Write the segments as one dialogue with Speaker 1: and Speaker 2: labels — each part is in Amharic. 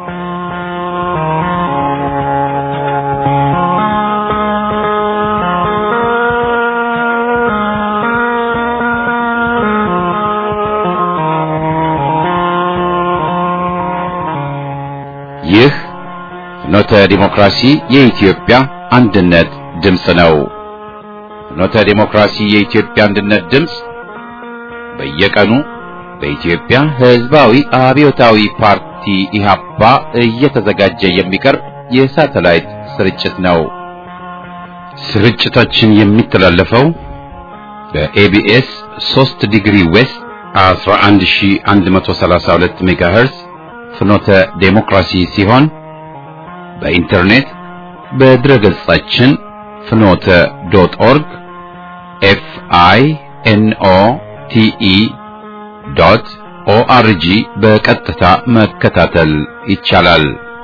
Speaker 1: ይህ ፍኖተ ዲሞክራሲ የኢትዮጵያ አንድነት ድምፅ ነው። ፍኖተ ዲሞክራሲ የኢትዮጵያ አንድነት ድምፅ በየቀኑ በኢትዮጵያ ሕዝባዊ አብዮታዊ ፓርቲ ኢህአፓ እየተዘጋጀ የሚቀርብ የሳተላይት ስርጭት ነው። ስርጭታችን የሚተላለፈው በኤቢኤስ 3 ዲግሪ ዌስት 11132 ሜጋሄርዝ ፍኖተ ዴሞክራሲ ሲሆን በኢንተርኔት በድረ ገጻችን ፍኖተ ዶት ኦርግ ኤፍ አይ ኤን ኦ ቲ ኢ ዶት ኦአርጂ በቀጥታ መከታተል ይቻላል።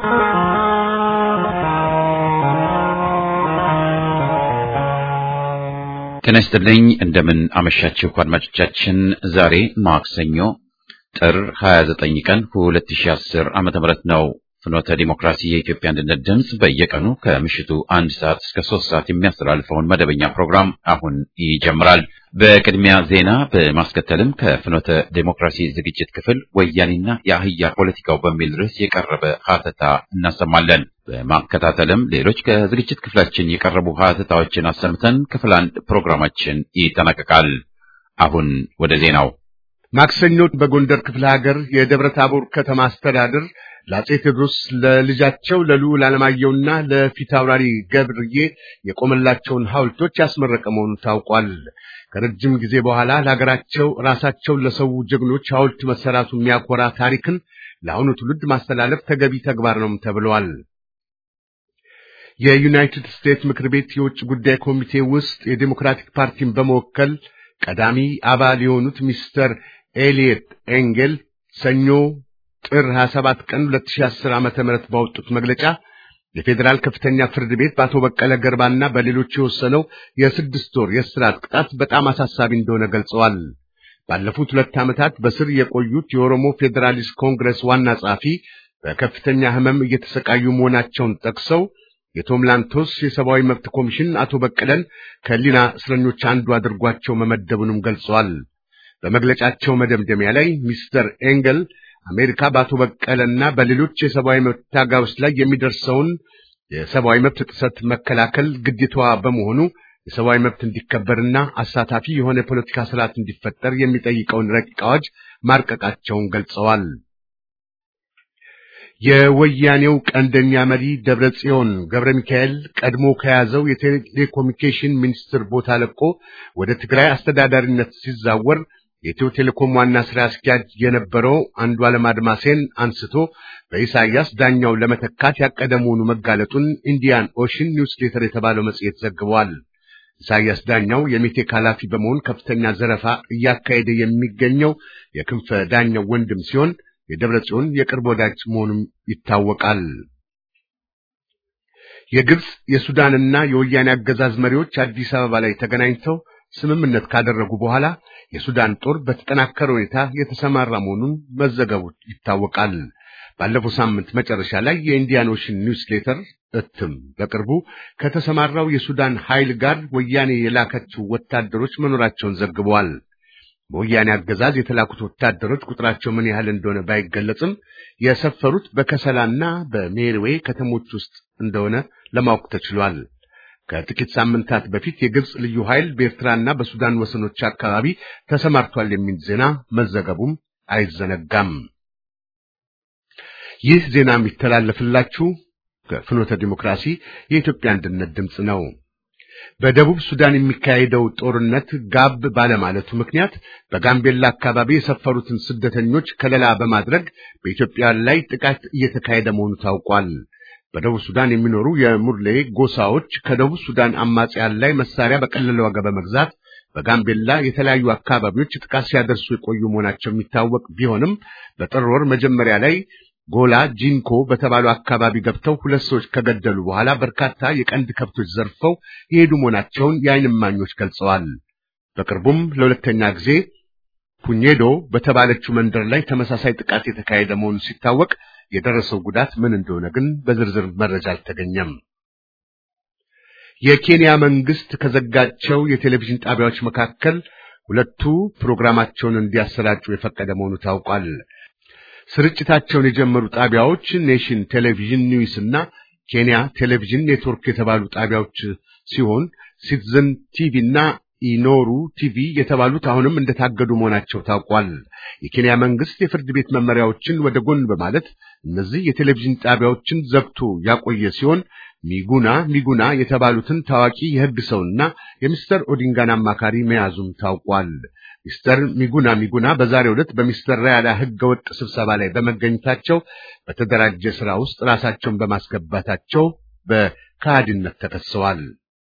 Speaker 1: ጤና ይስጥልኝ። እንደምን አመሻችሁ አድማጮቻችን። ዛሬ ማክሰኞ ጥር 29 ቀን 2010 ዓመተ ምህረት ነው። ፍኖተ ዲሞክራሲ የኢትዮጵያ አንድነት ድምፅ በየቀኑ ከምሽቱ አንድ ሰዓት እስከ ሶስት ሰዓት የሚያስተላልፈውን መደበኛ ፕሮግራም አሁን ይጀምራል። በቅድሚያ ዜና በማስከተልም ከፍኖተ ዲሞክራሲ ዝግጅት ክፍል ወያኔና የአህያ ፖለቲካው በሚል ርዕስ የቀረበ ሀተታ እናሰማለን። በማከታተልም ሌሎች ከዝግጅት ክፍላችን የቀረቡ ሀተታዎችን አሰምተን ክፍል አንድ ፕሮግራማችን ይጠናቀቃል። አሁን ወደ ዜናው
Speaker 2: ማክሰኞ በጎንደር ክፍለ ሀገር የደብረ ታቦር ከተማ አስተዳደር ለአጼ ቴዎድሮስ ለልጃቸው ለልዑል ዓለማየሁና ለፊት አውራሪ ገብርዬ የቆመላቸውን ሐውልቶች ያስመረቀ መሆኑ ታውቋል። ከረጅም ጊዜ በኋላ ለሀገራቸው ራሳቸውን ለሰው ጀግኖች ሐውልት መሰራቱ የሚያኮራ ታሪክን ለአሁኑ ትውልድ ማስተላለፍ ተገቢ ተግባር ነው ተብለዋል። የዩናይትድ ስቴትስ ምክር ቤት የውጭ ጉዳይ ኮሚቴ ውስጥ የዴሞክራቲክ ፓርቲን በመወከል ቀዳሚ አባል የሆኑት ሚስተር ኤሊየት ኤንጌል ሰኞ ጥር 27 ቀን 2010 ዓመተ ምህረት ባወጡት መግለጫ የፌዴራል ከፍተኛ ፍርድ ቤት በአቶ በቀለ ገርባና በሌሎች የወሰነው የስድስት ወር የእስራት ቅጣት በጣም አሳሳቢ እንደሆነ ገልጸዋል። ባለፉት ሁለት ዓመታት በስር የቆዩት የኦሮሞ ፌዴራሊስት ኮንግረስ ዋና ጸሐፊ በከፍተኛ ሕመም እየተሰቃዩ መሆናቸውን ጠቅሰው የቶም ላንቶስ የሰብአዊ መብት ኮሚሽን አቶ በቀለን ከሊና እስረኞች አንዱ አድርጓቸው መመደቡንም ገልጸዋል። በመግለጫቸው መደምደሚያ ላይ ሚስተር ኤንገል አሜሪካ በአቶ በቀለና በሌሎች የሰብአዊ መብት ታጋዮች ላይ የሚደርሰውን የሰብአዊ መብት ጥሰት መከላከል ግዴታዋ በመሆኑ የሰብአዊ መብት እንዲከበርና አሳታፊ የሆነ የፖለቲካ ስርዓት እንዲፈጠር የሚጠይቀውን ረቂቅ አዋጅ ማርቀቃቸውን ገልጸዋል። የወያኔው ቀንደኛ መሪ ደብረ ጽዮን ገብረ ሚካኤል ቀድሞ ከያዘው የቴሌኮሙኒኬሽን ሚኒስትር ቦታ ለቆ ወደ ትግራይ አስተዳዳሪነት ሲዛወር የኢትዮ ቴሌኮም ዋና ስራ አስኪያጅ የነበረው አንዱ ዓለም አድማሴን አንስቶ በኢሳያስ ዳኛው ለመተካት ያቀደ መሆኑ መጋለጡን ኢንዲያን ኦሽን ኒውስሌተር የተባለው መጽሔት ዘግቧል። ኢሳያስ ዳኛው የሜቴክ ኃላፊ በመሆን ከፍተኛ ዘረፋ እያካሄደ የሚገኘው የክንፈ ዳኛው ወንድም ሲሆን የደብረ ጽዮን የቅርብ ወዳጅ መሆኑም ይታወቃል። የግብፅ የሱዳንና የወያኔ አገዛዝ መሪዎች አዲስ አበባ ላይ ተገናኝተው ስምምነት ካደረጉ በኋላ የሱዳን ጦር በተጠናከረ ሁኔታ የተሰማራ መሆኑን መዘገቡ ይታወቃል። ባለፈው ሳምንት መጨረሻ ላይ የኢንዲያን ኦሽን ኒውስሌተር እትም በቅርቡ ከተሰማራው የሱዳን ኃይል ጋር ወያኔ የላከችው ወታደሮች መኖራቸውን ዘግበዋል። በወያኔ አገዛዝ የተላኩት ወታደሮች ቁጥራቸው ምን ያህል እንደሆነ ባይገለጽም የሰፈሩት በከሰላና በሜርዌ ከተሞች ውስጥ እንደሆነ ለማወቅ ተችሏል። ከጥቂት ሳምንታት በፊት የግብፅ ልዩ ኃይል በኤርትራና በሱዳን ወሰኖች አካባቢ ተሰማርቷል የሚል ዜና መዘገቡም አይዘነጋም። ይህ ዜና የሚተላለፍላችሁ ከፍኖተ ዲሞክራሲ የኢትዮጵያ አንድነት ድምፅ ነው። በደቡብ ሱዳን የሚካሄደው ጦርነት ጋብ ባለማለቱ ምክንያት በጋምቤላ አካባቢ የሰፈሩትን ስደተኞች ከለላ በማድረግ በኢትዮጵያ ላይ ጥቃት እየተካሄደ መሆኑ ታውቋል። በደቡብ ሱዳን የሚኖሩ የሙርሌ ጎሳዎች ከደቡብ ሱዳን አማጽያን ላይ መሳሪያ በቀለለ ዋጋ በመግዛት በጋምቤላ የተለያዩ አካባቢዎች ጥቃት ሲያደርሱ የቆዩ መሆናቸው የሚታወቅ ቢሆንም በጥር ወር መጀመሪያ ላይ ጎላ ጂንኮ በተባሉ አካባቢ ገብተው ሁለት ሰዎች ከገደሉ በኋላ በርካታ የቀንድ ከብቶች ዘርፈው የሄዱ መሆናቸውን የዓይን እማኞች ገልጸዋል። በቅርቡም ለሁለተኛ ጊዜ ፑኜዶ በተባለችው መንደር ላይ ተመሳሳይ ጥቃት የተካሄደ መሆኑ ሲታወቅ የደረሰው ጉዳት ምን እንደሆነ ግን በዝርዝር መረጃ አልተገኘም። የኬንያ መንግስት ከዘጋቸው የቴሌቪዥን ጣቢያዎች መካከል ሁለቱ ፕሮግራማቸውን እንዲያሰራጩ የፈቀደ መሆኑ ታውቋል። ስርጭታቸውን የጀመሩ ጣቢያዎች ኔሽን ቴሌቪዥን ኒውስ እና ኬንያ ቴሌቪዥን ኔትወርክ የተባሉ ጣቢያዎች ሲሆን ሲቲዝን ቲቪ እና ኢኖሩ ቲቪ የተባሉት አሁንም እንደታገዱ መሆናቸው ታውቋል። የኬንያ መንግስት የፍርድ ቤት መመሪያዎችን ወደ ጎን በማለት እነዚህ የቴሌቪዥን ጣቢያዎችን ዘግቶ ያቆየ ሲሆን ሚጉና ሚጉና የተባሉትን ታዋቂ የሕግ ሰውና የሚስተር ኦዲንጋን አማካሪ መያዙም ታውቋል። ሚስተር ሚጉና ሚጉና በዛሬው ዕለት በሚስተር ራያላ ሕገወጥ ስብሰባ ላይ በመገኘታቸው በተደራጀ ሥራ ውስጥ ራሳቸውን በማስገባታቸው በካሃዲነት ተከሰዋል።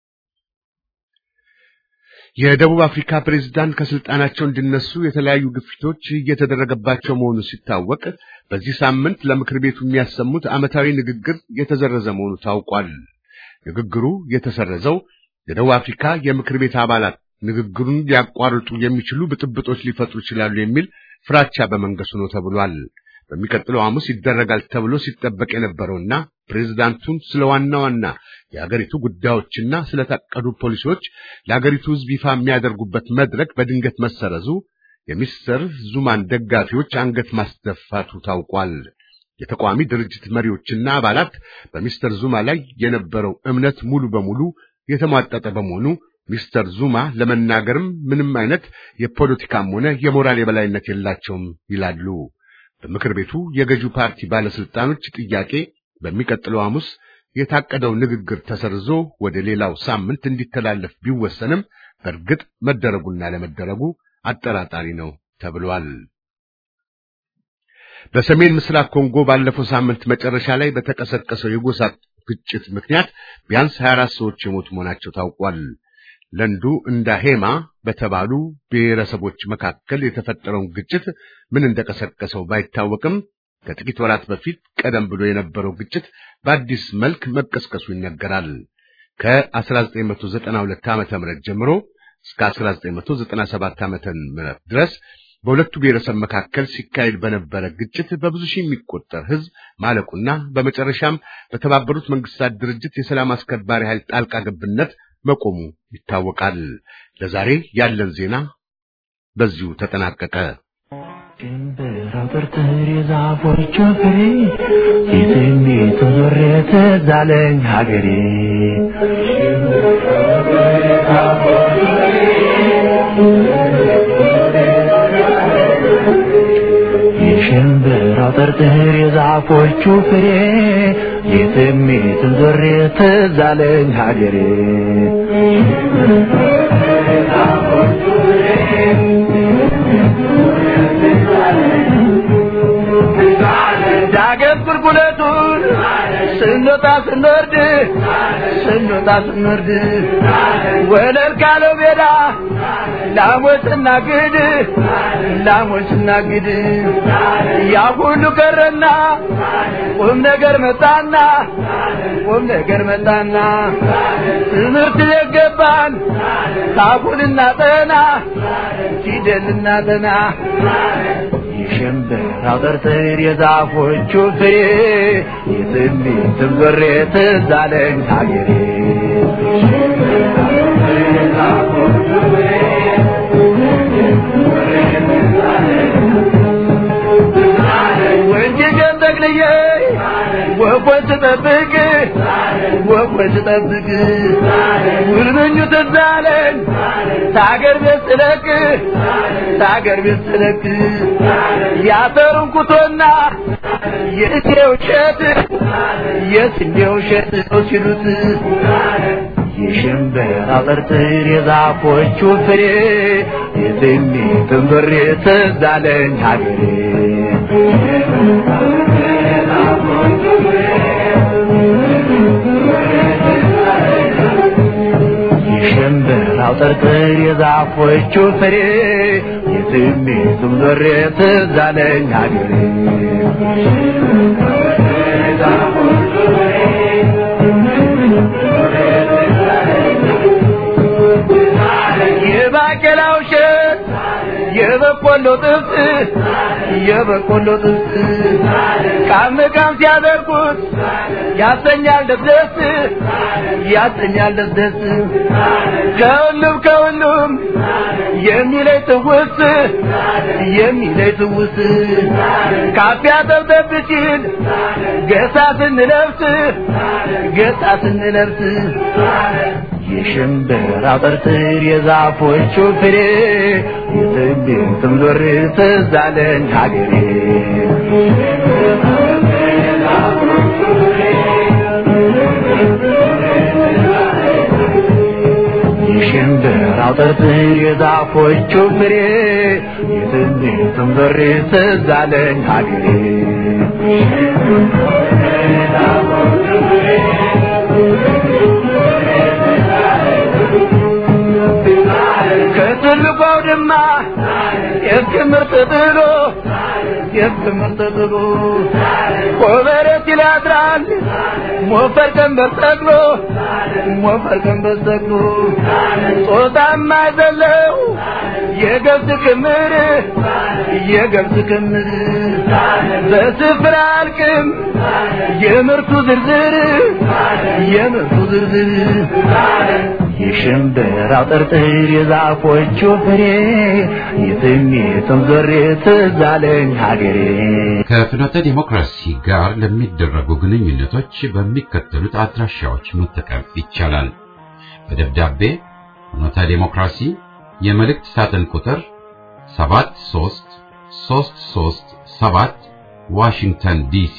Speaker 2: የደቡብ አፍሪካ ፕሬዝዳንት ከስልጣናቸው እንዲነሱ የተለያዩ ግፊቶች እየተደረገባቸው መሆኑ ሲታወቅ በዚህ ሳምንት ለምክር ቤቱ የሚያሰሙት ዓመታዊ ንግግር የተዘረዘ መሆኑ ታውቋል። ንግግሩ የተሰረዘው የደቡብ አፍሪካ የምክር ቤት አባላት ንግግሩን ሊያቋርጡ የሚችሉ ብጥብጦች ሊፈጥሩ ይችላሉ የሚል ፍራቻ በመንገሱ ነው ተብሏል። በሚቀጥለው ሐሙስ ይደረጋል ተብሎ ሲጠበቅ የነበረውና ፕሬዝዳንቱን ስለ ዋና ዋና የአገሪቱ ጉዳዮችና ስለታቀዱ ፖሊሲዎች ለአገሪቱ ሕዝብ ይፋ የሚያደርጉበት መድረክ በድንገት መሰረዙ የሚስተር ዙማን ደጋፊዎች አንገት ማስደፋቱ ታውቋል። የተቃዋሚ ድርጅት መሪዎችና አባላት በሚስተር ዙማ ላይ የነበረው እምነት ሙሉ በሙሉ የተሟጠጠ በመሆኑ ሚስተር ዙማ ለመናገርም ምንም አይነት የፖለቲካም ሆነ የሞራል የበላይነት የላቸውም ይላሉ። በምክር ቤቱ የገዢው ፓርቲ ባለስልጣኖች ጥያቄ በሚቀጥለው ሐሙስ የታቀደው ንግግር ተሰርዞ ወደ ሌላው ሳምንት እንዲተላለፍ ቢወሰንም በእርግጥ መደረጉና ለመደረጉ አጠራጣሪ ነው ተብሏል። በሰሜን ምስራቅ ኮንጎ ባለፈው ሳምንት መጨረሻ ላይ በተቀሰቀሰው የጎሳ ግጭት ምክንያት ቢያንስ 24 ሰዎች የሞቱ መሆናቸው ታውቋል። ለንዱ እንዳ ሄማ በተባሉ ብሔረሰቦች መካከል የተፈጠረውን ግጭት ምን እንደቀሰቀሰው ባይታወቅም ከጥቂት ወራት በፊት ቀደም ብሎ የነበረው ግጭት በአዲስ መልክ መቀስቀሱ ይነገራል። ከ1992 ዓመተ ምህረት ጀምሮ እስከ 1997 ዓመተ ምህረት ድረስ በሁለቱ ብሔረሰብ መካከል ሲካሄድ በነበረ ግጭት በብዙ ሺህ የሚቆጠር ሕዝብ ማለቁና በመጨረሻም በተባበሩት መንግስታት ድርጅት የሰላም አስከባሪ ኃይል ጣልቃ ገብነት መቆሙ ይታወቃል። ለዛሬ ያለን ዜና በዚሁ ተጠናቀቀ።
Speaker 3: ድንብር የዛፎቹ ፍሬ የስሜቱ ዞሬ ትዝ አለኝ ሀገሬ የሽምብራው ጥርጥር የዛፎቹ ፍሬ የስሜቱ ዞሬ ትዝ አለኝ ሀገሬ ዳገት ቁልቁለቱን ስንወጣ ስንወርድ ስንወጣ ስንወርድ ወለል ካለው ሜዳ ላሞች ስናግድ ላሞች ስናግድ ያ ሁሉ ቀረና ቁም ነገር መጣና ቁም ነገር መጣና ትምህርት ቤት ገባን ታቡን እናጠና ፊደል እናጠና የሽምብራው ጥርጥር የዛፎቹ ፍሬ የስሜትም ዞሬ ትዝ አለኝ ሀገሬ ወንጀልን ጠቅልዬ ወፎች ስጠብቅ ወፎች ስጠብቅ ውልምኙ ትዝ አለኝ ታገር ቤት ስለቅ ታገር ቤት ስለቅ ያተሩን ኩቶና የእቴው እሸት የስንዴው እሸት ነው ሲሉት የሽምብራ ጥርጥር የዛፎቹ ፍሬ የስሜትም ዞሬ ትዝ አለኝ ሀገሬ የሽምብራው ጥርጥር የዛፎቹ ፍሬ የስሜቱም ዞሬ ትዝ አለኝ ሀገሬ የባቄላው እሸት የበቆሎ ጥብስ የበቆሎ ጥብስ ቃም ቃም ሲያደርጉት ያሰኛል ደስደስ ያሰኛል ደስደስ ከሁሉም ከሁሉም የሚለይ ትውስ የሚለይ ትውስ ካፊያ ጠብጠብ ሲል ገሳ ስንለብስ ገሳ ስንለብስ የሽምብራ ጥርጥር የዛፎቹ ፍሬ የትንቢትም ዞር ትዝ አለኝ ሀገሬ የሽምብራው ጥርጥር የዛፎቹ ፍሬ የትንቢትም ዞር ትዝ አለኝ ሀገሬ ከትልቁ አውድማ የክምር ተጥሎ የክምር ተጥሎ ኮበረት ይላድራል ሞፈር ቀንበር ተጥሎ ሞፈር ቀንበር ተጥሎ ጾታማ ዘለው የገብስ ክምር የገብስ ክምር በስፍራ አልቅም የምርቱ ዝርዝር የምርቱ ዝርዝር የሽምብራው ጥርጥር የዛፎቹ ፍሬ የትሜቱም ዞሬ ትዝ አለኝ ሀገሬ
Speaker 1: ከፍኖተ ዲሞክራሲ ጋር ለሚደረጉ ግንኙነቶች በሚከተሉት አድራሻዎች መጠቀም ይቻላል። በደብዳቤ ፍኖተ ዲሞክራሲ የመልእክት ሳጥን ቁጥር 73337 ዋሽንግተን ዲሲ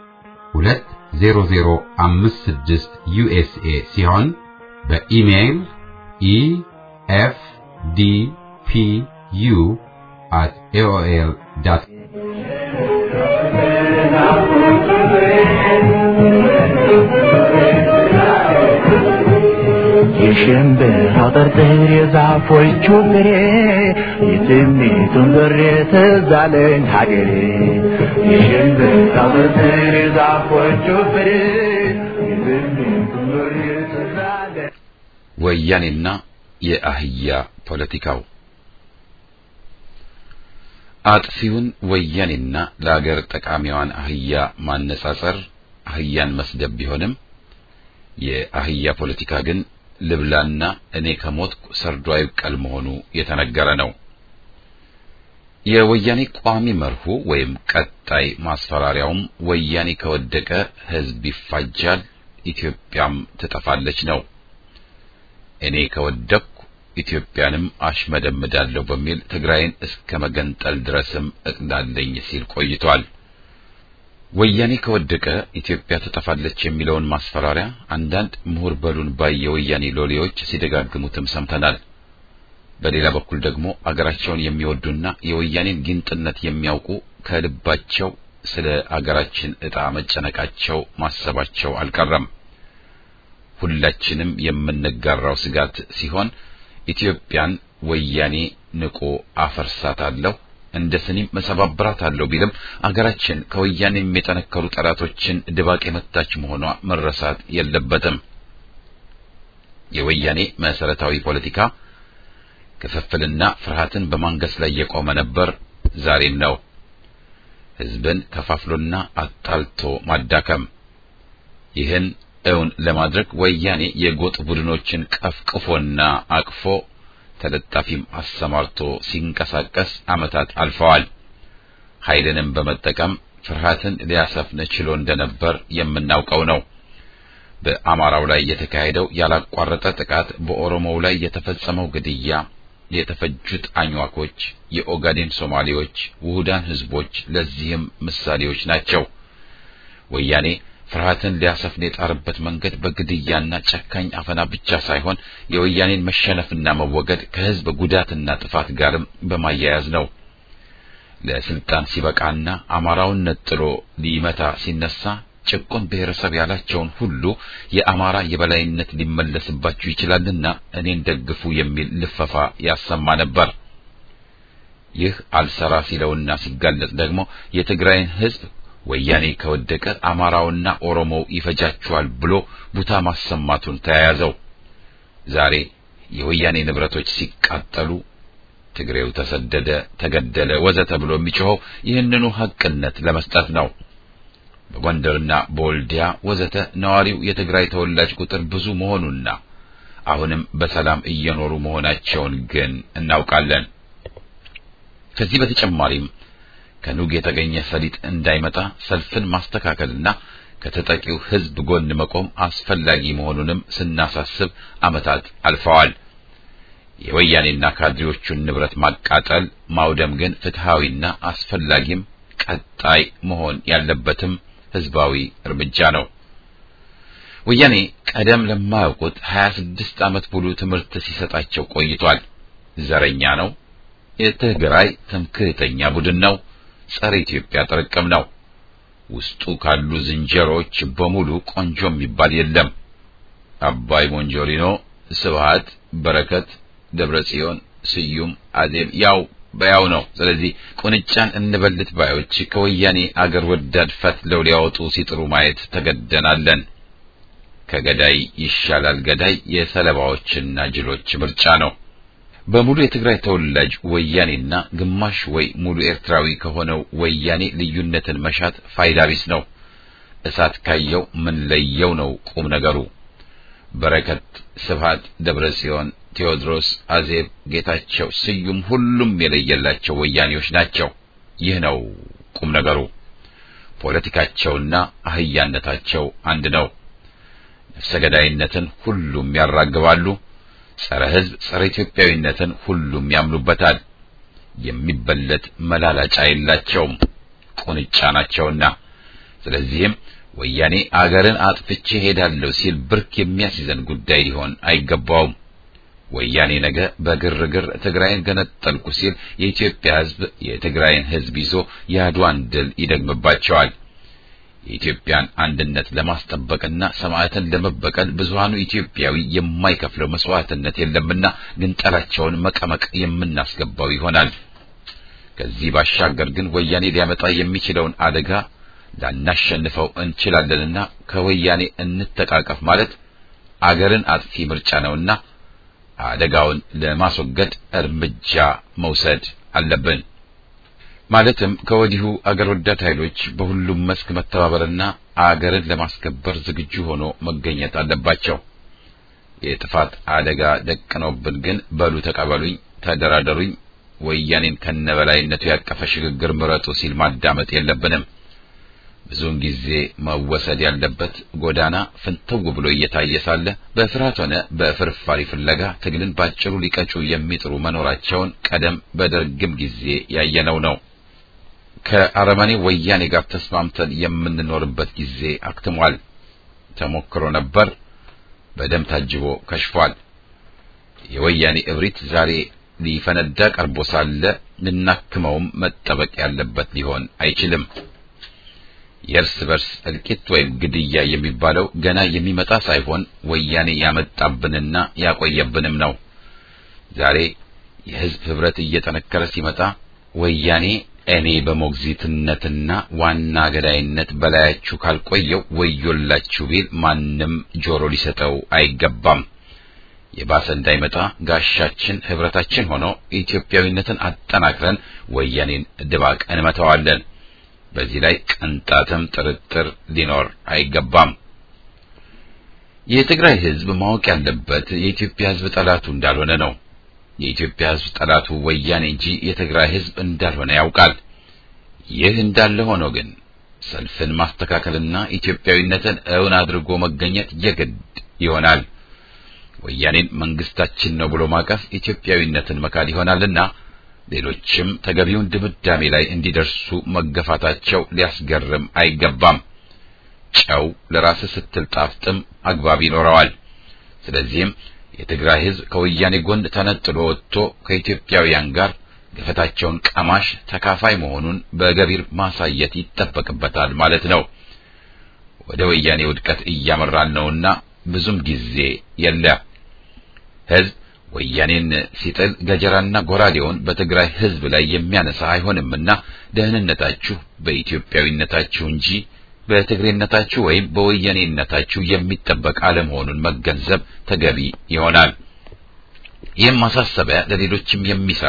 Speaker 1: 20056 ዩኤስኤ ሲሆን በኢሜይል ኢኤፍዲፒዩ at aol dot
Speaker 3: የሽምብራው ጥርጥር የዛፎቹ ፍሬ የትሜቱን ዞሬ ትዝ አለኝ ሀገሬ የሽምብራው ጥርጥር የዛፎቹ ፍሬ የትሜቱን ዞሬ ትዝ አለኝ
Speaker 1: ወያኔና የአህያ ፖለቲካው አጥፊውን ወያኔና ለአገር ጠቃሚዋን አህያ ማነጻጸር አህያን መስደብ ቢሆንም የአህያ ፖለቲካ ግን ልብላና እኔ ከሞትኩ ሰርዶ አይብቀል መሆኑ የተነገረ ነው። የወያኔ ቋሚ መርሁ ወይም ቀጣይ ማስፈራሪያውም ወያኔ ከወደቀ ሕዝብ ይፋጃል፣ ኢትዮጵያም ትጠፋለች ነው። እኔ ከወደቅኩ ኢትዮጵያንም አሽመደምዳለሁ በሚል ትግራይን እስከ መገንጠል ድረስም እቅዳለኝ ሲል ቆይቷል። ወያኔ ከወደቀ ኢትዮጵያ ትጠፋለች የሚለውን ማስፈራሪያ አንዳንድ ምሁር በሉን ባይ የወያኔ ሎሌዎች ሲደጋግሙትም ሰምተናል። በሌላ በኩል ደግሞ አገራቸውን የሚወዱና የወያኔን ጊንጥነት የሚያውቁ ከልባቸው ስለ አገራችን ዕጣ መጨነቃቸው ማሰባቸው አልቀረም። ሁላችንም የምንጋራው ስጋት ሲሆን ኢትዮጵያን ወያኔ ንቆ አፈርሳታለሁ እንደ ስኒም መሰባብራታለሁ ቢልም አገራችን ከወያኔም የጠነከሩ ጠላቶችን ድባቅ የመታች መሆኗ መረሳት የለበትም። የወያኔ መሰረታዊ ፖለቲካ ክፍፍልና ፍርሃትን በማንገስ ላይ የቆመ ነበር፣ ዛሬም ነው። ሕዝብን ከፋፍሎና አጣልቶ ማዳከም። ይህን እውን ለማድረግ ወያኔ የጎጥ ቡድኖችን ቀፍቅፎና አቅፎ ተለጣፊም አሰማርቶ ሲንቀሳቀስ ዓመታት አልፈዋል። ኃይልንም በመጠቀም ፍርሃትን ሊያሰፍን ችሎ እንደነበር የምናውቀው ነው። በአማራው ላይ የተካሄደው ያላቋረጠ ጥቃት፣ በኦሮሞው ላይ የተፈጸመው ግድያ፣ የተፈጁት አኝዋኮች፣ የኦጋዴን ሶማሌዎች፣ ውሁዳን ህዝቦች ለዚህም ምሳሌዎች ናቸው። ወያኔ ፍርሃትን ሊያሰፍን የጣረበት መንገድ በግድያና ጨካኝ አፈና ብቻ ሳይሆን የወያኔን መሸነፍና መወገድ ከህዝብ ጉዳትና ጥፋት ጋርም በማያያዝ ነው። ለስልጣን ሲበቃና አማራውን ነጥሎ ሊመታ ሲነሳ ጭቁን ብሔረሰብ ያላቸውን ሁሉ የአማራ የበላይነት ሊመለስባችሁ ይችላልና እኔን ደግፉ የሚል ልፈፋ ያሰማ ነበር። ይህ አልሰራ ሲለውና ሲጋለጥ ደግሞ የትግራይን ህዝብ ወያኔ ከወደቀ አማራውና ኦሮሞው ይፈጃችኋል ብሎ ቡታ ማሰማቱን ተያያዘው። ዛሬ የወያኔ ንብረቶች ሲቃጠሉ፣ ትግሬው ተሰደደ፣ ተገደለ፣ ወዘተ ብሎ የሚጮኸው ይህንኑ ሐቅነት ለመስጠት ነው። በጎንደርና በወልዲያ ወዘተ ነዋሪው የትግራይ ተወላጅ ቁጥር ብዙ መሆኑና አሁንም በሰላም እየኖሩ መሆናቸውን ግን እናውቃለን። ከዚህ በተጨማሪም ከኑግ የተገኘ ሰሊጥ እንዳይመጣ ሰልፍን ማስተካከልና ከተጠቂው ሕዝብ ጎን መቆም አስፈላጊ መሆኑንም ስናሳስብ ዓመታት አልፈዋል። የወያኔና ካድሬዎቹን ንብረት ማቃጠል፣ ማውደም ግን ፍትሃዊና አስፈላጊም ቀጣይ መሆን ያለበትም ሕዝባዊ እርምጃ ነው። ወያኔ ቀደም ለማያውቁት 26 ዓመት ሙሉ ትምህርት ሲሰጣቸው ቆይቷል። ዘረኛ ነው። የትግራይ ትምክህተኛ ቡድን ነው። ጸረ ኢትዮጵያ ጥርቅም ነው። ውስጡ ካሉ ዝንጀሮዎች በሙሉ ቆንጆ የሚባል የለም። አባይ ሞንጆሪኖ፣ ስብሃት፣ በረከት፣ ደብረ ጽዮን፣ ስዩም፣ አዜብ ያው በያው ነው። ስለዚህ ቁንጫን እንበልት ባዮች ከወያኔ አገር ወዳድ ፈትለው ሊያወጡ ሲጥሩ ማየት ተገደናለን። ከገዳይ ይሻላል ገዳይ የሰለባዎችና ጅሎች ምርጫ ነው። በሙሉ የትግራይ ተወላጅ ወያኔና ግማሽ ወይ ሙሉ ኤርትራዊ ከሆነው ወያኔ ልዩነትን መሻት ፋይዳ ቢስ ነው። እሳት ካየው ምን ለየው ነው ቁም ነገሩ። በረከት፣ ስብሃት፣ ደብረ ጽዮን፣ ቴዎድሮስ፣ አዜብ፣ ጌታቸው፣ ስዩም ሁሉም የለየላቸው ወያኔዎች ናቸው። ይህ ነው ቁም ነገሩ። ፖለቲካቸውና አህያነታቸው አንድ ነው። ነፍሰ ገዳይነትን ሁሉም ያራግባሉ። ጸረ ሕዝብ ጸረ ኢትዮጵያዊነትን ሁሉም ያምኑበታል። የሚበለት መላላጫ የላቸውም፣ ቁንጫ ናቸውና። ስለዚህም ወያኔ አገርን አጥፍቼ ሄዳለሁ ሲል ብርክ የሚያስይዘን ጉዳይ ሊሆን አይገባውም። ወያኔ ነገ በግርግር ትግራይን ገነጠልኩ ሲል የኢትዮጵያ ሕዝብ የትግራይን ሕዝብ ይዞ የአድዋን ድል ይደግምባቸዋል። የኢትዮጵያን አንድነት ለማስጠበቅና ሰማዕትን ለመበቀል ብዙሃኑ ኢትዮጵያዊ የማይከፍለው መስዋዕትነት የለምና ግንጠላቸውን መቀመቅ የምናስገባው ይሆናል። ከዚህ ባሻገር ግን ወያኔ ሊያመጣ የሚችለውን አደጋ ላናሸንፈው እንችላለንና ከወያኔ እንተቃቀፍ ማለት አገርን አጥፊ ምርጫ ነውና አደጋውን ለማስወገድ እርምጃ መውሰድ አለብን። ማለትም ከወዲሁ አገር ወዳድ ኃይሎች በሁሉም መስክ መተባበርና አገርን ለማስከበር ዝግጁ ሆኖ መገኘት አለባቸው። የጥፋት አደጋ ደቅነውብን ግን በሉ ተቀበሉኝ፣ ተደራደሩኝ፣ ወያኔን ከነበላይነቱ ያቀፈ ሽግግር ምረጡ ሲል ማዳመጥ የለብንም። ብዙውን ጊዜ መወሰድ ያለበት ጎዳና ፍንትው ብሎ እየታየ ሳለ በፍርሃት ሆነ በፍርፋሪ ፍለጋ ትግልን ባጭሩ ሊቀጩ የሚጥሩ መኖራቸውን ቀደም በደርግም ጊዜ ያየነው ነው። ከአረመኔ ወያኔ ጋር ተስማምተን የምንኖርበት ጊዜ አክትሟል። ተሞክሮ ነበር፣ በደም ታጅቦ ከሽፏል። የወያኔ እብሪት ዛሬ ሊፈነዳ ቀርቦ ሳለ ልናክመውም መጠበቅ ያለበት ሊሆን አይችልም። የእርስ በርስ እልቂት ወይም ግድያ የሚባለው ገና የሚመጣ ሳይሆን ወያኔ ያመጣብንና ያቆየብንም ነው። ዛሬ የሕዝብ ህብረት እየጠነከረ ሲመጣ ወያኔ እኔ በሞግዚትነትና ዋና ገዳይነት በላያችሁ ካልቆየው ወዮላችሁ ቢል ማንም ጆሮ ሊሰጠው አይገባም። የባሰ እንዳይመጣ ጋሻችን ህብረታችን ሆኖ ኢትዮጵያዊነትን አጠናክረን ወያኔን ድባቅ እንመታዋለን። በዚህ ላይ ቅንጣትም ጥርጥር ሊኖር አይገባም። የትግራይ ህዝብ ማወቅ ያለበት የኢትዮጵያ ህዝብ ጠላቱ እንዳልሆነ ነው። የኢትዮጵያ ህዝብ ጠላቱ ወያኔ እንጂ የትግራይ ህዝብ እንዳልሆነ ያውቃል። ይህ እንዳለ ሆኖ ግን ሰልፍን ማስተካከልና ኢትዮጵያዊነትን እውን አድርጎ መገኘት የግድ ይሆናል። ወያኔን መንግስታችን ነው ብሎ ማቀፍ ኢትዮጵያዊነትን መካድ ይሆናልና ሌሎችም ተገቢውን ድምዳሜ ላይ እንዲደርሱ መገፋታቸው ሊያስገርም አይገባም። ጨው ለራስህ ስትል ጣፍጥም አግባብ ይኖረዋል። ስለዚህም የትግራይ ህዝብ ከወያኔ ጎን ተነጥሎ ወጥቶ ከኢትዮጵያውያን ጋር ገፈታቸውን ቀማሽ ተካፋይ መሆኑን በገቢር ማሳየት ይጠበቅበታል ማለት ነው። ወደ ወያኔ ውድቀት እያመራን ነውና ብዙም ጊዜ የለ። ህዝብ ወያኔን ሲጥል ገጀራና ጎራዴውን በትግራይ ህዝብ ላይ የሚያነሳ አይሆንምና ደህንነታችሁ በኢትዮጵያዊነታችሁ እንጂ በትግሬነታችሁ ወይም በወያኔነታችሁ የሚጠበቅ አለመሆኑን መገንዘብ ተገቢ ይሆናል። ይህም ማሳሰቢያ ለሌሎችም የሚሰራ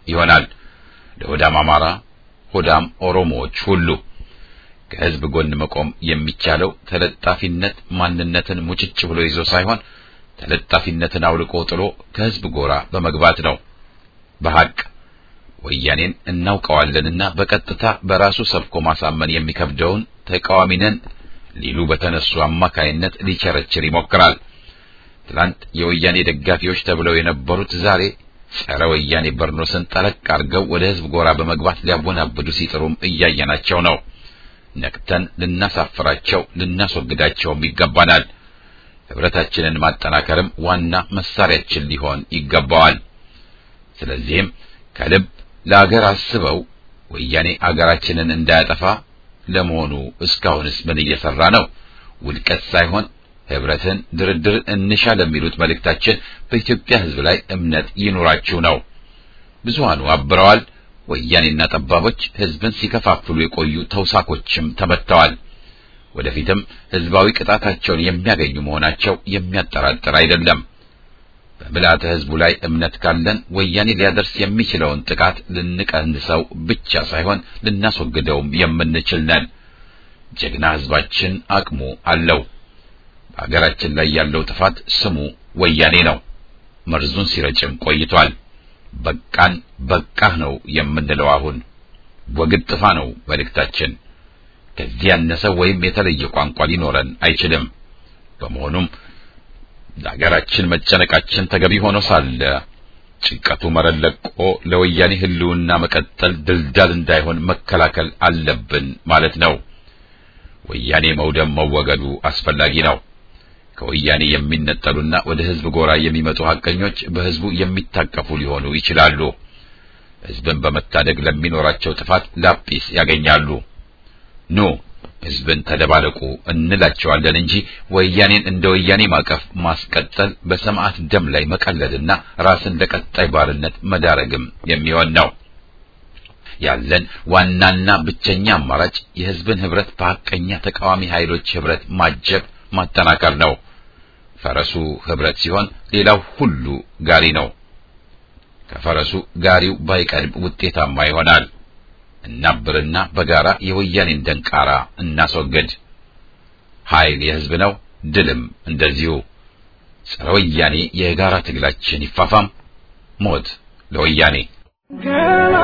Speaker 1: ይሆናል። ለሆዳም አማራ፣ ሆዳም ኦሮሞዎች ሁሉ ከህዝብ ጎን መቆም የሚቻለው ተለጣፊነት ማንነትን ሙጭጭ ብሎ ይዞ ሳይሆን ተለጣፊነትን አውልቆ ጥሎ ከህዝብ ጎራ በመግባት ነው። በሐቅ ወያኔን እናውቀዋለንና በቀጥታ በራሱ ሰብኮ ማሳመን የሚከብደውን ተቃዋሚ ነን ሊሉ በተነሱ አማካይነት ሊቸረችር ይሞክራል። ትላንት የወያኔ ደጋፊዎች ተብለው የነበሩት ዛሬ ጸረ ወያኔ በርኖስን ጠለቅ አድርገው ወደ ህዝብ ጎራ በመግባት ሊያወናብዱ ሲጥሩም እያየናቸው ነው። ነቅተን ልናሳፍራቸው ልናስወግዳቸውም ይገባናል። ህብረታችንን ማጠናከርም ዋና መሳሪያችን ሊሆን ይገባዋል። ስለዚህም ከልብ ለአገር አስበው ወያኔ አገራችንን እንዳያጠፋ ለመሆኑ እስካሁንስ ምን እየሰራ ነው? ውድቀት ሳይሆን ህብረትን፣ ድርድር እንሻ ለሚሉት መልእክታችን በኢትዮጵያ ህዝብ ላይ እምነት ይኑራችሁ ነው። ብዙሃኑ አብረዋል። ወያኔና ጠባቦች ህዝብን ሲከፋፍሉ የቆዩ ተውሳኮችም ተመትተዋል። ወደፊትም ህዝባዊ ቅጣታቸውን የሚያገኙ መሆናቸው የሚያጠራጥር አይደለም። በምልአተ ህዝቡ ላይ እምነት ካለን ወያኔ ሊያደርስ የሚችለውን ጥቃት ልንቀንሰው ብቻ ሳይሆን ልናስወግደውም የምንችል ነን። ጀግና ህዝባችን አቅሙ አለው። በሀገራችን ላይ ያለው ጥፋት ስሙ ወያኔ ነው። መርዙን ሲረጭም ቆይቷል። በቃን በቃህ ነው የምንለው አሁን። ወግድ ጥፋ ነው መልእክታችን። ከዚህ ያነሰ ወይም የተለየ ቋንቋ ሊኖረን አይችልም። በመሆኑም ለሀገራችን መጨነቃችን ተገቢ ሆኖ ሳለ ጭንቀቱ መረን ለቆ ለወያኔ ህልውና መቀጠል ድልዳል እንዳይሆን መከላከል አለብን ማለት ነው። ወያኔ መውደም መወገዱ አስፈላጊ ነው። ከወያኔ የሚነጠሉና ወደ ህዝብ ጎራ የሚመጡ ሐቀኞች በህዝቡ የሚታቀፉ ሊሆኑ ይችላሉ። ህዝብን በመታደግ ለሚኖራቸው ጥፋት ላጲስ ያገኛሉ። ኑ ህዝብን ተደባለቁ እንላቸዋለን እንጂ ወያኔን እንደ ወያኔ ማቀፍ ማስቀጠል በሰማዕት ደም ላይ መቀለድና ራስን ለቀጣይ ባርነት መዳረግም የሚሆን ነው። ያለን ዋናና ብቸኛ አማራጭ የህዝብን ህብረት በሐቀኛ ተቃዋሚ ኃይሎች ህብረት ማጀብ ማጠናከር ነው። ፈረሱ ህብረት ሲሆን ሌላው ሁሉ ጋሪ ነው። ከፈረሱ ጋሪው ባይቀድም ውጤታማ ይሆናል። እናብርና በጋራ የወያኔን ደንቃራ እናስወግድ። ኃይል የህዝብ ነው፣ ድልም እንደዚሁ። ጸረ ወያኔ የጋራ ትግላችን ይፋፋም። ሞት ለወያኔ!
Speaker 4: ገና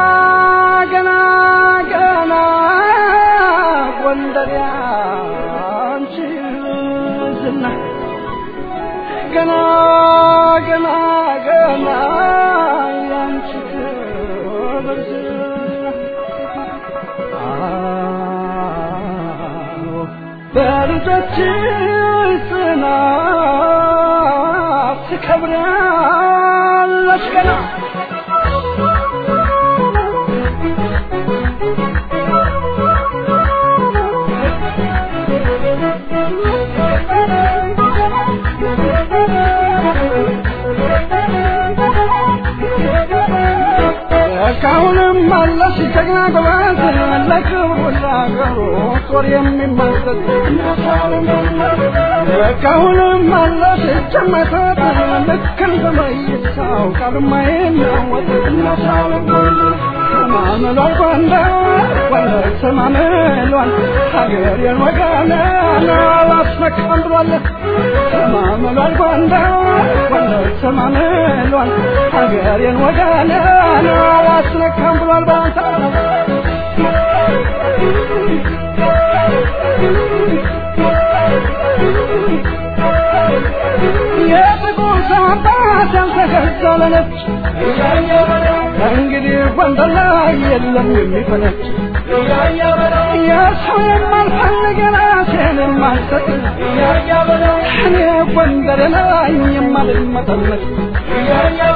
Speaker 4: ገና ገና ጎንደር ያንቺ ዝና ገና ገና ገና ያንቺ ክብር ዝና አዎ በልጆችሽ ጽናት ትከብራለች ገና እስካሁንም አለሽ ጀግና ጎበዝ ለክብሩ ለአገሩ ጦር የሚመሰጥ እስካሁንም አለሽ ጀመተት ልክ እንደ መይሳው ቃልማ የሚያወጥ ተማምሏል ጎንደር ጎንደር ተማምሏል ሀገሬን ወገኔን አላስነካም ብሏል ተማምሏል ጎንደር ጎንደር ተማምሏል ሀገሬን ወገኔን አላስነካም ብሏል ባንተ የጥቁር ሰው አባት ያልተከተለነች እንግዲህ ጎንደር ላይ የለም የሚፈነች የሰው የማልፈልግ ራሴን የማልሰጥ እኔ ጎንደር ላይ የማልመጠመጥ ያያ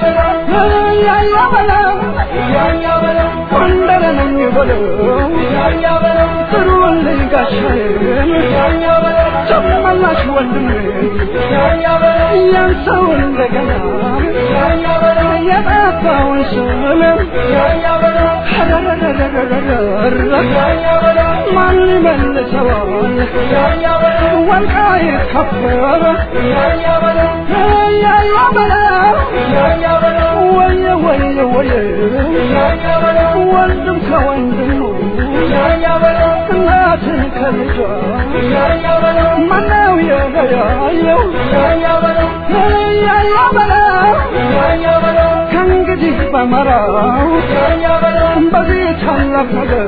Speaker 4: በለው ጎንደር ነኝ በለው ጥሩልኝ ጋሻዬን ጨመላሽ ወንድሜ ያን ሰው እንደገና የጠፋውን ስምም ማን ይመልሰዋል ወልቃይት ከበረ ያያ በለው ወየ ወየ ወየ ወንድም ከወንድሙ እናትን ከልጇ ማነው የለያየው ያያ በለው ከእንግዲህ በመራው በዚህ ታላቅ ነገር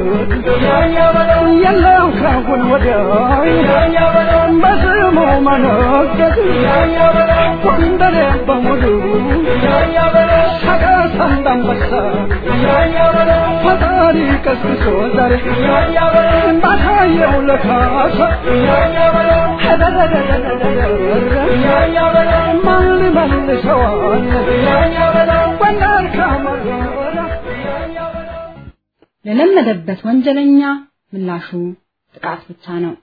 Speaker 4: የለም ካሁን ወዲያ በስሙ መነገድ ጎንደሬ በሙሉ ሰቀስ እንዳንበሳ ፈጣሪ ቀስቅሶ ዛሬ ባታየው ለካሳ ማን ሊመልሰዋል ጎንደር ካመረረ
Speaker 5: ለለመደበት ወንጀለኛ ምላሹ ጥቃት ብቻ ነው።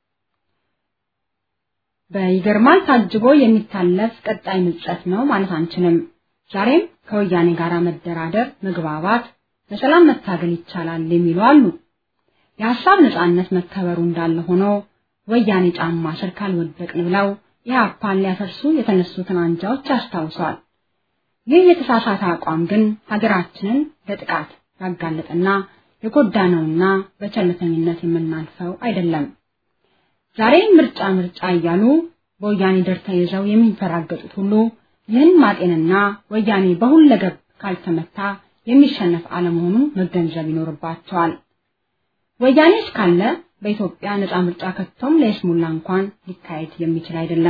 Speaker 5: በይገርማል ታጅቦ የሚታለፍ ቀጣይ ምጸት ነው ማለት አንችልም። ዛሬም ከወያኔ ጋር መደራደር፣ መግባባት፣ በሰላም መታገል ይቻላል የሚሉ አሉ። የሀሳብ ነጻነት መከበሩ እንዳለ ሆኖ ወያኔ ጫማ ስር ካልወደቅን ብለው ኢህአፓን ሊያፈርሱ የተነሱትን አንጃዎች ያስታውሰዋል። ይህ የተሳሳተ አቋም ግን ሀገራችንን ለጥቃት ያጋለጠና የጎዳነውና በቸልተኝነት የምናልፈው አይደለም። ዛሬ ምርጫ ምርጫ እያሉ በወያኔ ደር ተይዘው የሚንፈራገጡት ሁሉ ይህን ማጤንና ወያኔ በሁለገብ ካልተመታ የሚሸነፍ አለመሆኑን መገንዘብ ይኖርባቸዋል። ወያኔ እስካለ በኢትዮጵያ ነፃ ምርጫ ከቶም ለይስሙላ እንኳን ሊካሄድ የሚችል አይደለም።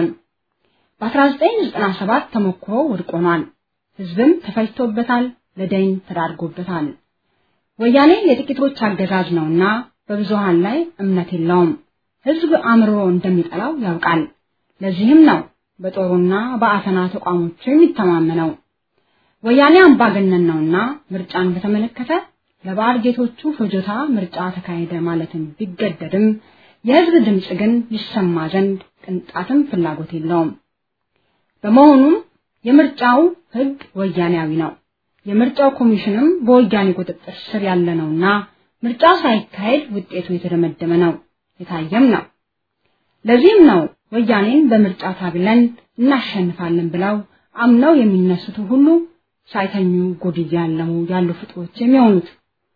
Speaker 5: በ1997 ተሞክሮ ወድቆኗል። ህዝብም ተፈጅቶበታል፣ ለደይን ተዳርጎበታል። ወያኔ የጥቂቶች አገዛዝ ነውና በብዙሃን ላይ እምነት የለውም። ህዝብ አምርሮ እንደሚጠላው ያውቃል። ለዚህም ነው በጦሩና በአፈና ተቋሞቹ የሚተማመነው። ወያኔ አምባገነን ነውና ምርጫን በተመለከተ ለባዕድ ጌቶቹ ፍጆታ ምርጫ ተካሄደ ማለትን ቢገደድም የህዝብ ድምፅ ግን ይሰማ ዘንድ ቅንጣትም ፍላጎት የለውም። በመሆኑም የምርጫው ህግ ወያኔያዊ ነው። የምርጫው ኮሚሽንም በወያኔ ቁጥጥር ስር ያለ ነውና ምርጫ ሳይካሄድ ውጤቱ የተደመደመ ነው፣ የታየም ነው። ለዚህም ነው ወያኔን በምርጫ ታግለን እናሸንፋለን ብለው አምነው የሚነሱት ሁሉ ሳይተኙ ጉድ እያለሙ ያሉ ፍጡሮች የሚሆኑት።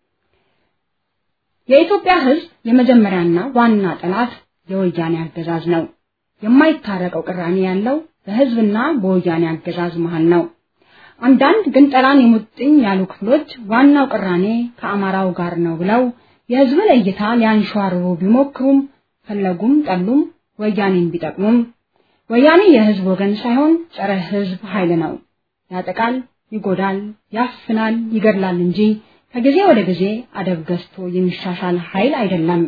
Speaker 5: የኢትዮጵያ ህዝብ የመጀመሪያና ዋና ጠላት የወያኔ አገዛዝ ነው። የማይታረቀው ቅራኔ ያለው በህዝብና በወያኔ አገዛዝ መሃል ነው። አንዳንድ ግን ጠላን የሙጥኝ ያሉ ክፍሎች ዋናው ቅራኔ ከአማራው ጋር ነው ብለው የህዝብን እይታ ሊያንሸዋርሩ ቢሞክሩም ፈለጉም ጠሉም ወያኔን ቢጠቅሙም ወያኔ የህዝብ ወገን ሳይሆን ጸረ ህዝብ ኃይል ነው። ያጠቃል፣ ይጎዳል፣ ያፍናል፣ ይገድላል እንጂ ከጊዜ ወደ ጊዜ አደብ ገዝቶ የሚሻሻል ኃይል አይደለም።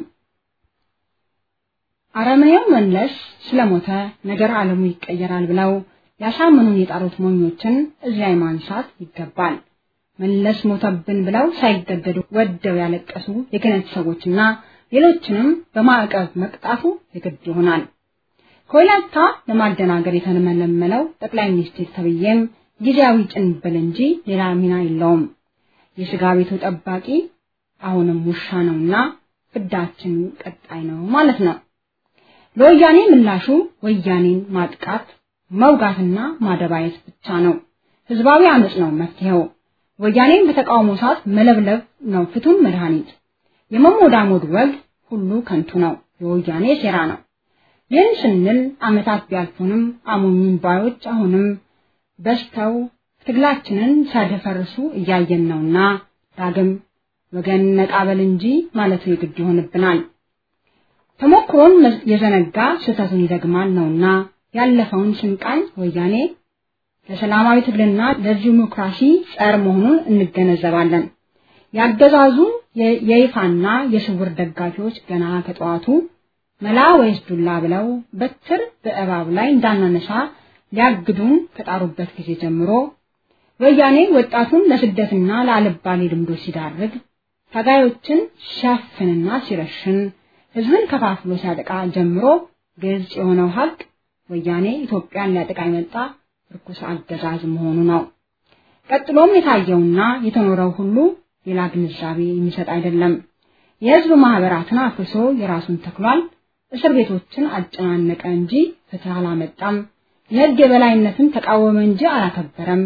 Speaker 5: አረመኔው መለስ ስለሞተ ነገር ዓለሙ ይቀየራል ብለው ያሳምኑን የጣሩት ሞኞችን እዚህ ላይ ማንሳት ይገባል። መለስ ሞተብን ብለው ሳይገደዱ ወደው ያለቀሱ የክህነት ሰዎችና ሌሎችንም በማዕቀብ መቅጣቱ የግድ ይሆናል። ከወላይታ ለማደናገር የተመለመለው ጠቅላይ ሚኒስትር ተብዬም ጊዜያዊ ጭንብል እንጂ ሌላ ሚና የለውም። የስጋ ቤቱ ጠባቂ አሁንም ውሻ ነውና ፍዳችን ቀጣይ ነው ማለት ነው። ለወያኔ ምላሹ ወያኔን ማጥቃት መውጋትና ማደባየት ብቻ ነው። ህዝባዊ አመጽ ነው መፍትሄው። ወያኔን በተቃውሞ ሰዓት መለብለብ ነው ፍቱን መድኃኒት። የመሞዳሞድ ወግ ሁሉ ከንቱ ነው፣ የወያኔ ሴራ ነው። ይህን ስንል አመታት ቢያልፉንም አሞኙን ባዮች አሁንም በስተው ትግላችንን ሲያደፈርሱ እያየን ነውና ዳግም ወገን ነቃበል እንጂ ማለቱ የግድ ይሆንብናል። ተሞክሮን የዘነጋ ስህተቱን ይደግማል ነውና ያለፈውን ስንቃኝ ወያኔ ለሰላማዊ ትግልና ለዲሞክራሲ ጸር መሆኑን እንገነዘባለን። ያገዛዙ የይፋና የስውር ደጋፊዎች ገና ከጠዋቱ መላ ወይስ ዱላ ብለው በትር በእባብ ላይ እንዳናነሳ ሊያግዱን ከጣሩበት ጊዜ ጀምሮ ወያኔ ወጣቱን ለስደትና ለአልባሌ ልምዶች ሲዳርግ ታጋዮችን ሲያፍንና ሲረሽን ህዝብን ከፋፍሎ ሲያጠቃ ጀምሮ ግልጽ የሆነው ሀቅ ወያኔ ኢትዮጵያን ሊያጠቃ የመጣ ርኩስ አገዛዝ መሆኑ ነው። ቀጥሎም የታየውና የተኖረው ሁሉ ሌላ ግንዛቤ የሚሰጥ አይደለም። የህዝብ ማህበራትን አፍርሶ የራሱን ተክሏል። እስር ቤቶችን አጨናነቀ እንጂ ፍትህ አላመጣም። የህግ የበላይነትን ተቃወመ እንጂ አላከበረም።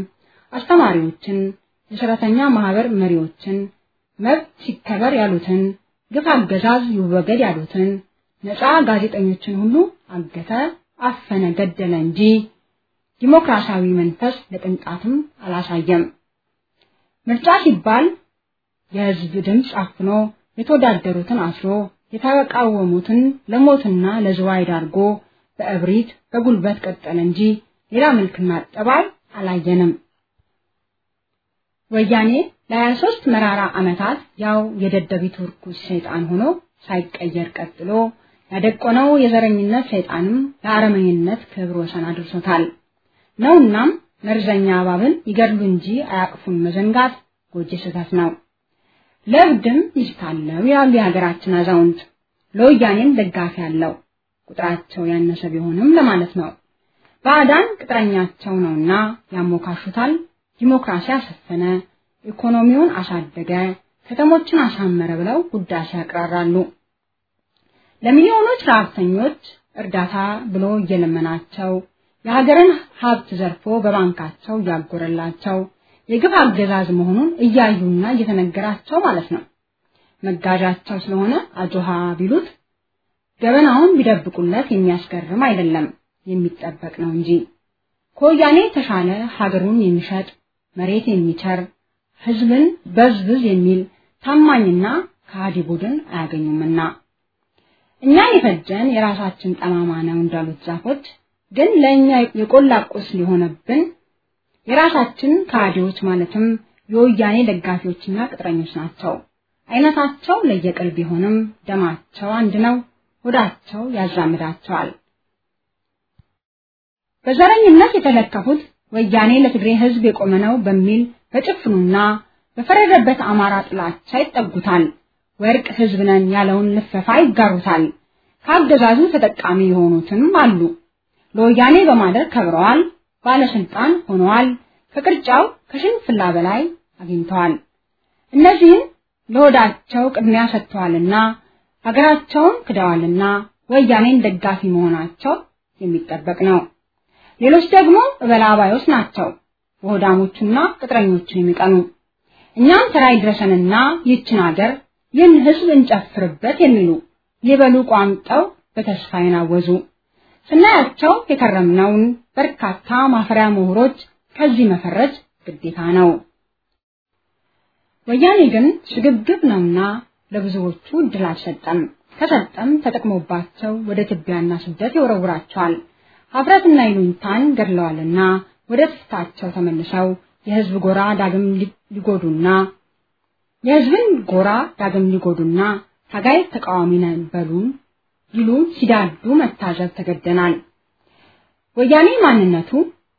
Speaker 5: አስተማሪዎችን፣ የሰራተኛ ማህበር መሪዎችን፣ መብት ሲከበር ያሉትን፣ ግፍ አገዛዝ ይወገድ ያሉትን፣ ነፃ ጋዜጠኞችን ሁሉ አገተ፣ አፈነ፣ ገደለ እንጂ ዲሞክራሲያዊ መንፈስ ለቅንጣትም አላሳየም። ምርጫ ሲባል የህዝብ ድምፅ አፍኖ የተወዳደሩትን አስሮ የተቃወሙትን ለሞትና ለዝዋይ ዳርጎ በእብሪት በጉልበት ቀጠለ እንጂ ሌላ መልክና ጠባይ አላየንም። ወያኔ ለ23 መራራ ዓመታት ያው የደደቢቱ ርኩስ ሰይጣን ሆኖ ሳይቀየር ቀጥሎ ያደቆነው የዘረኝነት ሰይጣንም ለአረመኝነት ክብር ወሰን አድርሶታል። ነውናም መርዘኛ እባብን ይገድሉ እንጂ አያቅፉን መዘንጋት ጎጂ ስህተት ነው። ለእብድም ሚስት አለው ያሉ የሀገራችን አዛውንት ለወያኔም ደጋፊ አለው ቁጥራቸው ያነሰ ቢሆንም ለማለት ነው። ባዕዳን ቅጥረኛቸው ነውና ያሞካሹታል። ዲሞክራሲ አሰፈነ፣ ኢኮኖሚውን አሳደገ፣ ከተሞችን አሳመረ ብለው ውዳሴ ያቅራራሉ። ለሚሊዮኖች ረሀብተኞች እርዳታ ብሎ እየለመናቸው የሀገርን ሀብት ዘርፎ በባንካቸው እያጎረላቸው የግፍ አገዛዝ መሆኑን እያዩና እየተነገራቸው ማለት ነው። መጋዣቸው ስለሆነ አጆሃ ቢሉት ገበናውን ቢደብቁለት የሚያስገርም አይደለም፣ የሚጠበቅ ነው እንጂ ከወያኔ የተሻለ ሀገሩን የሚሸጥ መሬት የሚቸር ህዝብን በዝብዝ የሚል ታማኝና ከሃዲ ቡድን አያገኙምና እኛን የፈጀን የራሳችን ጠማማ ነው እንዳሉት ዛፎች ግን ለእኛ የቆላ ቁስል ሊሆነብን የራሳችን ከሃዲዎች ማለትም የወያኔ ደጋፊዎችና ቅጥረኞች ናቸው። አይነታቸው ለየቅል ቢሆንም ደማቸው አንድ ነው፣ ሆዳቸው ያዛምዳቸዋል። በዘረኝነት የተለከፉት ወያኔ ለትግሬ ህዝብ የቆመ ነው በሚል በጭፍኑና በፈረደበት አማራ ጥላቻ ይጠጉታል። ወርቅ ህዝብ ነን ያለውን ልፈፋ ይጋሩታል። ከአገዛዙ ተጠቃሚ የሆኑትም አሉ። ለወያኔ በማደር ከብረዋል፣ ባለስልጣን ሆነዋል፣ ከቅርጫው ከሽንፍላ በላይ አግኝተዋል። እነዚህም ለሆዳቸው ቅድሚያ ሰጥተዋልና ሀገራቸውን ክደዋልና ወያኔን ደጋፊ መሆናቸው የሚጠበቅ ነው። ሌሎች ደግሞ እበላባዮች ናቸው፣ በሆዳሞቹና ቅጥረኞቹ የሚቀኑ እኛም ተራ ይድረሰንና ይችን ሀገር ይህን ህዝብ እንጨፍርበት የሚሉ ሊበሉ ቋምጠው በተስፋ ይናወዙ። ስናያቸው የከረምነውን በርካታ ማፈሪያ ምሁሮች ከዚህ መፈረጅ ግዴታ ነው። ወያኔ ግን ሽግግር ነውና ለብዙዎቹ እድል አልሰጠም። ከሰጠም ተጠቅሞባቸው ወደ ትቢያና ስደት ይወረውራቸዋል። ሀፍረትና ይሉኝታን ገድለዋልና ወደ ትፍታቸው ተመልሰው የህዝብ ጎራ ዳግም ሊጎዱና የህዝብን ጎራ ዳግም ሊጎዱና ታጋይ ተቃዋሚ ነን በሉን ይሉ ሲዳዱ መታዘብ ተገደናል። ወያኔ ማንነቱ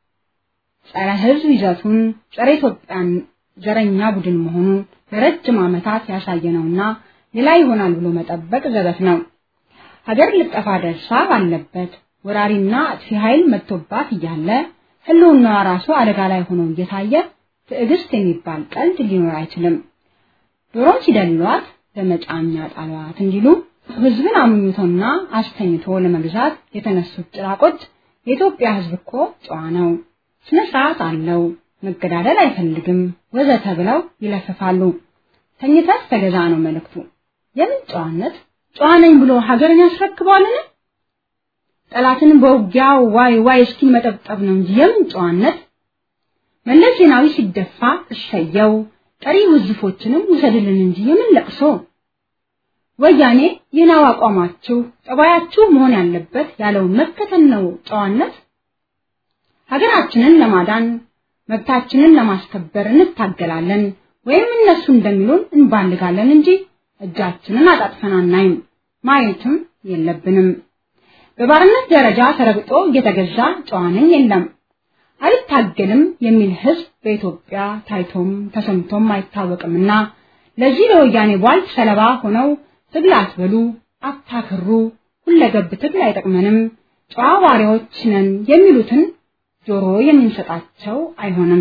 Speaker 5: ጸረ ህዝብ ይዘቱን ጸረ ኢትዮጵያን ዘረኛ ቡድን መሆኑን ለረጅም ዓመታት ያሳየነውና ሌላ ይሆናል ብሎ መጠበቅ ዘበት ነው። ሀገር ልጠፋ ደርሳ ባለበት ወራሪና አጥፊ ኃይል መጥቶባት እያለ ህልውናዋ ራሱ አደጋ ላይ ሆኖ እየታየ ትዕግስት የሚባል ቀልድ ሊኖር አይችልም። ዶሮን ሲደልሏት ለመጫኛ ጣሏት እንዲሉ ህዝብን አምኝቶና አስተኝቶ ለመግዛት የተነሱት ጭራቆች የኢትዮጵያ ህዝብ እኮ ጨዋ ነው፣ ስነ ስርዓት አለው፣ መገዳደል አይፈልግም ወዘተ ብለው ይለፍፋሉ። ተኝተህ ተገዛ ነው መልእክቱ። የምን ጨዋነት? ጨዋ ነኝ ብሎ ሀገርን ያስረክባልን? ጠላትን በውጊያ ዋይ ዋይ እስኪል መጠብጠብ ነው እንጂ የምን ጨዋነት? መለስ ዜናዊ ሲደፋ እሰየው፣ ቀሪ ውዝፎችንም ውሰድልን እንጂ የምን ለቅሶ? ወያኔ ይህን አቋማችሁ ጠባያችሁ መሆን ያለበት ያለውን መከተል ነው ጨዋነት። ሀገራችንን ለማዳን መብታችንን ለማስከበር እንታገላለን ወይም እነሱ እንደሚሉን እንባልጋለን እንጂ እጃችንን አጣጥፈን አናይም፣ ማየትም የለብንም። በባርነት ደረጃ ተረግጦ እየተገዛ ጨዋ ነኝ የለም አልታገልም የሚል ህዝብ በኢትዮጵያ ታይቶም ተሰምቶም አይታወቅምና ለዚህ ለወያኔ ቧልት ሰለባ ሆነው ትግል አትበሉ፣ አታክሩ፣ ሁለገብ ትግል አይጠቅመንም፣ ጨዋ ባሪያዎች ነን የሚሉትን ጆሮ የምንሰጣቸው አይሆንም።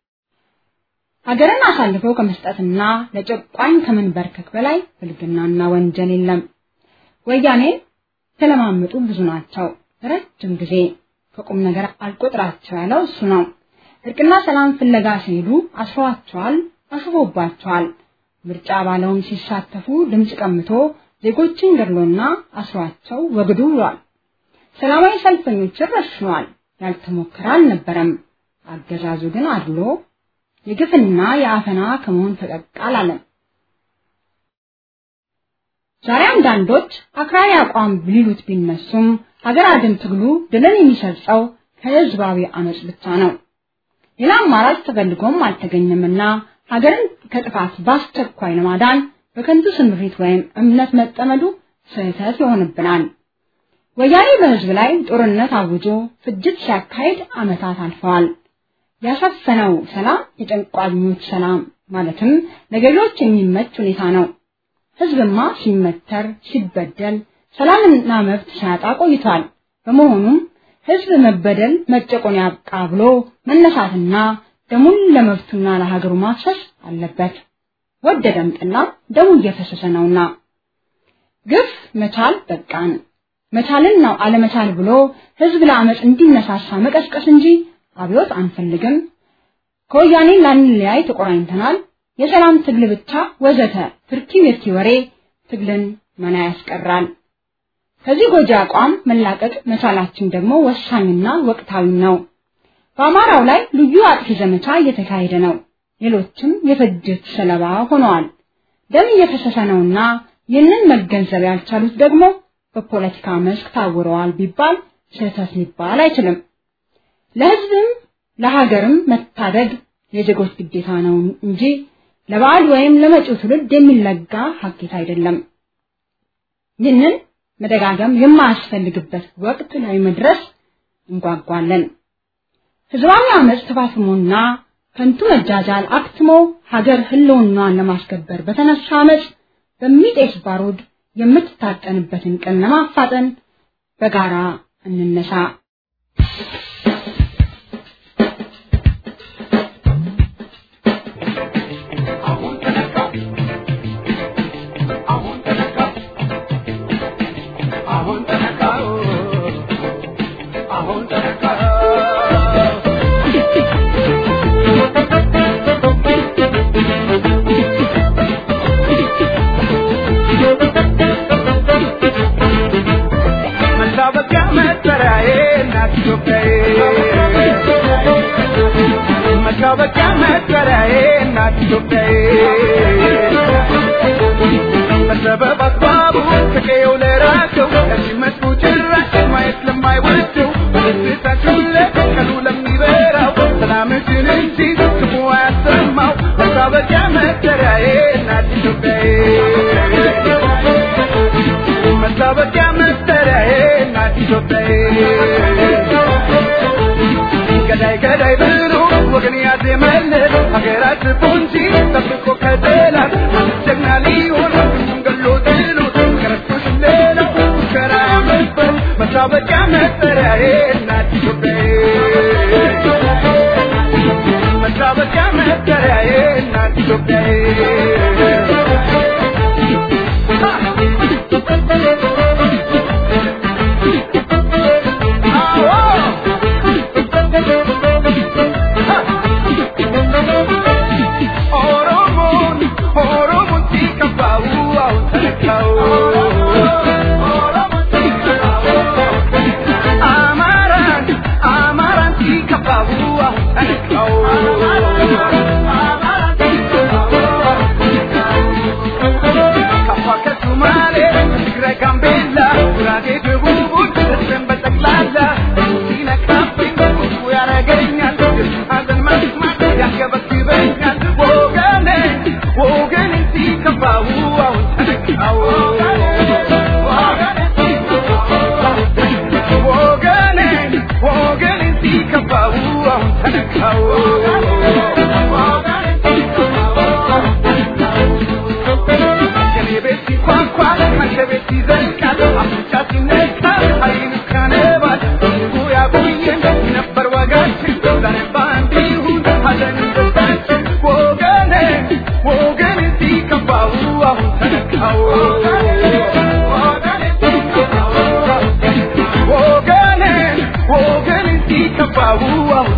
Speaker 5: ሀገርን አሳልፈው ከመስጠትና ለጨቋኝ ከመንበርከክ በላይ ብልግናና ወንጀል የለም። ወያኔ የተለማመጡ ብዙ ናቸው። ረጅም ጊዜ ከቁም ነገር አልቆጥራቸው ያለው እሱ ነው። እርቅና ሰላም ፍለጋ ሲሄዱ አስሯቸዋል፣ አሽፎባቸዋል። ምርጫ ባለውም ሲሳተፉ ድምፅ ቀምቶ ዜጎችን ገድሎና አስሯቸው ወግዱ ብሏል። ሰላማዊ ሰልፈኞችን ረሽኗል። ያልተሞከረ አልነበረም። አገዛዙ ግን አድሎ የግፍና የአፈና ከመሆን ፈቀቅ አላለም። ዛሬ አንዳንዶች አክራሪ አቋም ሊሉት ቢነሱም ሀገር አድን ትግሉ ድልን የሚሰርጸው ከህዝባዊ አመጽ ብቻ ነው። ሌላ አማራጭ ተፈልጎም አልተገኘምና ሀገርን ከጥፋት በአስቸኳይ ለማዳን በከንቱ ስምሪት ወይም እምነት መጠመዱ ስህተት ይሆንብናል። ወያኔ በህዝብ ላይ ጦርነት አውጆ ፍጅት ሲያካሂድ ዓመታት አልፈዋል። ያሰፈነው ሰላም የጨንቋኞች ሰላም ማለትም ለገዢዎች የሚመች ሁኔታ ነው። ህዝብማ ሲመተር ሲበደል ሰላምና መብት ሲያጣ ቆይቷል። በመሆኑም ህዝብ መበደል መጨቆን ያብቃ ብሎ መነሳትና ደሙን ለመብቱና ለሀገሩ ማፍሰስ አለበት። ወደደም ጠላ ደሙ እየፈሰሰ ነውና ግፍ መቻል በቃን። መቻልን ነው አለመቻል ብሎ ህዝብ ለአመፅ እንዲነሳሳ መቀስቀስ እንጂ አብዮት አንፈልግም፣ ከወያኔ ላንለያይ ተቆራኝተናል፣ የሰላም ትግል ብቻ ወዘተ ትርኪ ምርኪ ወሬ ትግልን መና ያስቀራል። ከዚህ ጎጂ አቋም መላቀቅ መቻላችን ደግሞ ወሳኝና ወቅታዊ ነው። በአማራው ላይ ልዩ አጥፊ ዘመቻ እየተካሄደ ነው። ሌሎችም የፍጅት ሰለባ ሆነዋል። ደም እየፈሰሰ ነውና ይህንን መገንዘብ ያልቻሉት ደግሞ በፖለቲካ መስክ ታውረዋል ቢባል ስህተት ሊባል አይችልም። ለህዝብም ለሀገርም መታደግ የዜጎች ግዴታ ነው እንጂ ለበዓል ወይም ለመጪው ትውልድ የሚለጋ ሀኬት አይደለም። ይህንን መደጋገም የማያስፈልግበት ወቅት ላይ መድረስ እንጓጓለን። ህዝባዊ አመፅ ተፋፍሞና ከንቱ መጃጃል አክትሞ ሀገር ህልውናዋን ለማስከበር በተነሳ አመፅ በሚጤስ ባሩድ የምትታጠንበትን ቀን ለማፋጠን በጋራ እንነሳ።
Speaker 3: መታወቂያ መጠሪያዬ እናት ኢትዮጵያዬ በሰበብ አስባቡ ከቀየው ለራቀው ለሲመቱ ጭራሽ ማየት ለማይወደው በደስታችን ለቀኑ ለሚበራው ሰላምሽን እንጂ ክፉ አያሰማው መታወቂያ መጠሪያዬ እናት ኢትዮጵያዬ መታወቂያ መጠሪያዬ እናት ኢትዮጵያዬ ገዳይ ገዳይ ብሎ ወገን ያዜመለት ሀገራት ፖንጂ ጠብቆ ከጠላት ጀግና ሊሆን ሁሉም ገሎ ጥሎት ከረቶች ሌላው ሙከራ ነበር መታወቂያ መጠሪያዬ እናት ኢትዮጵያዬ መታወቂያ መጠሪያዬ እናት ኢትዮጵያዬ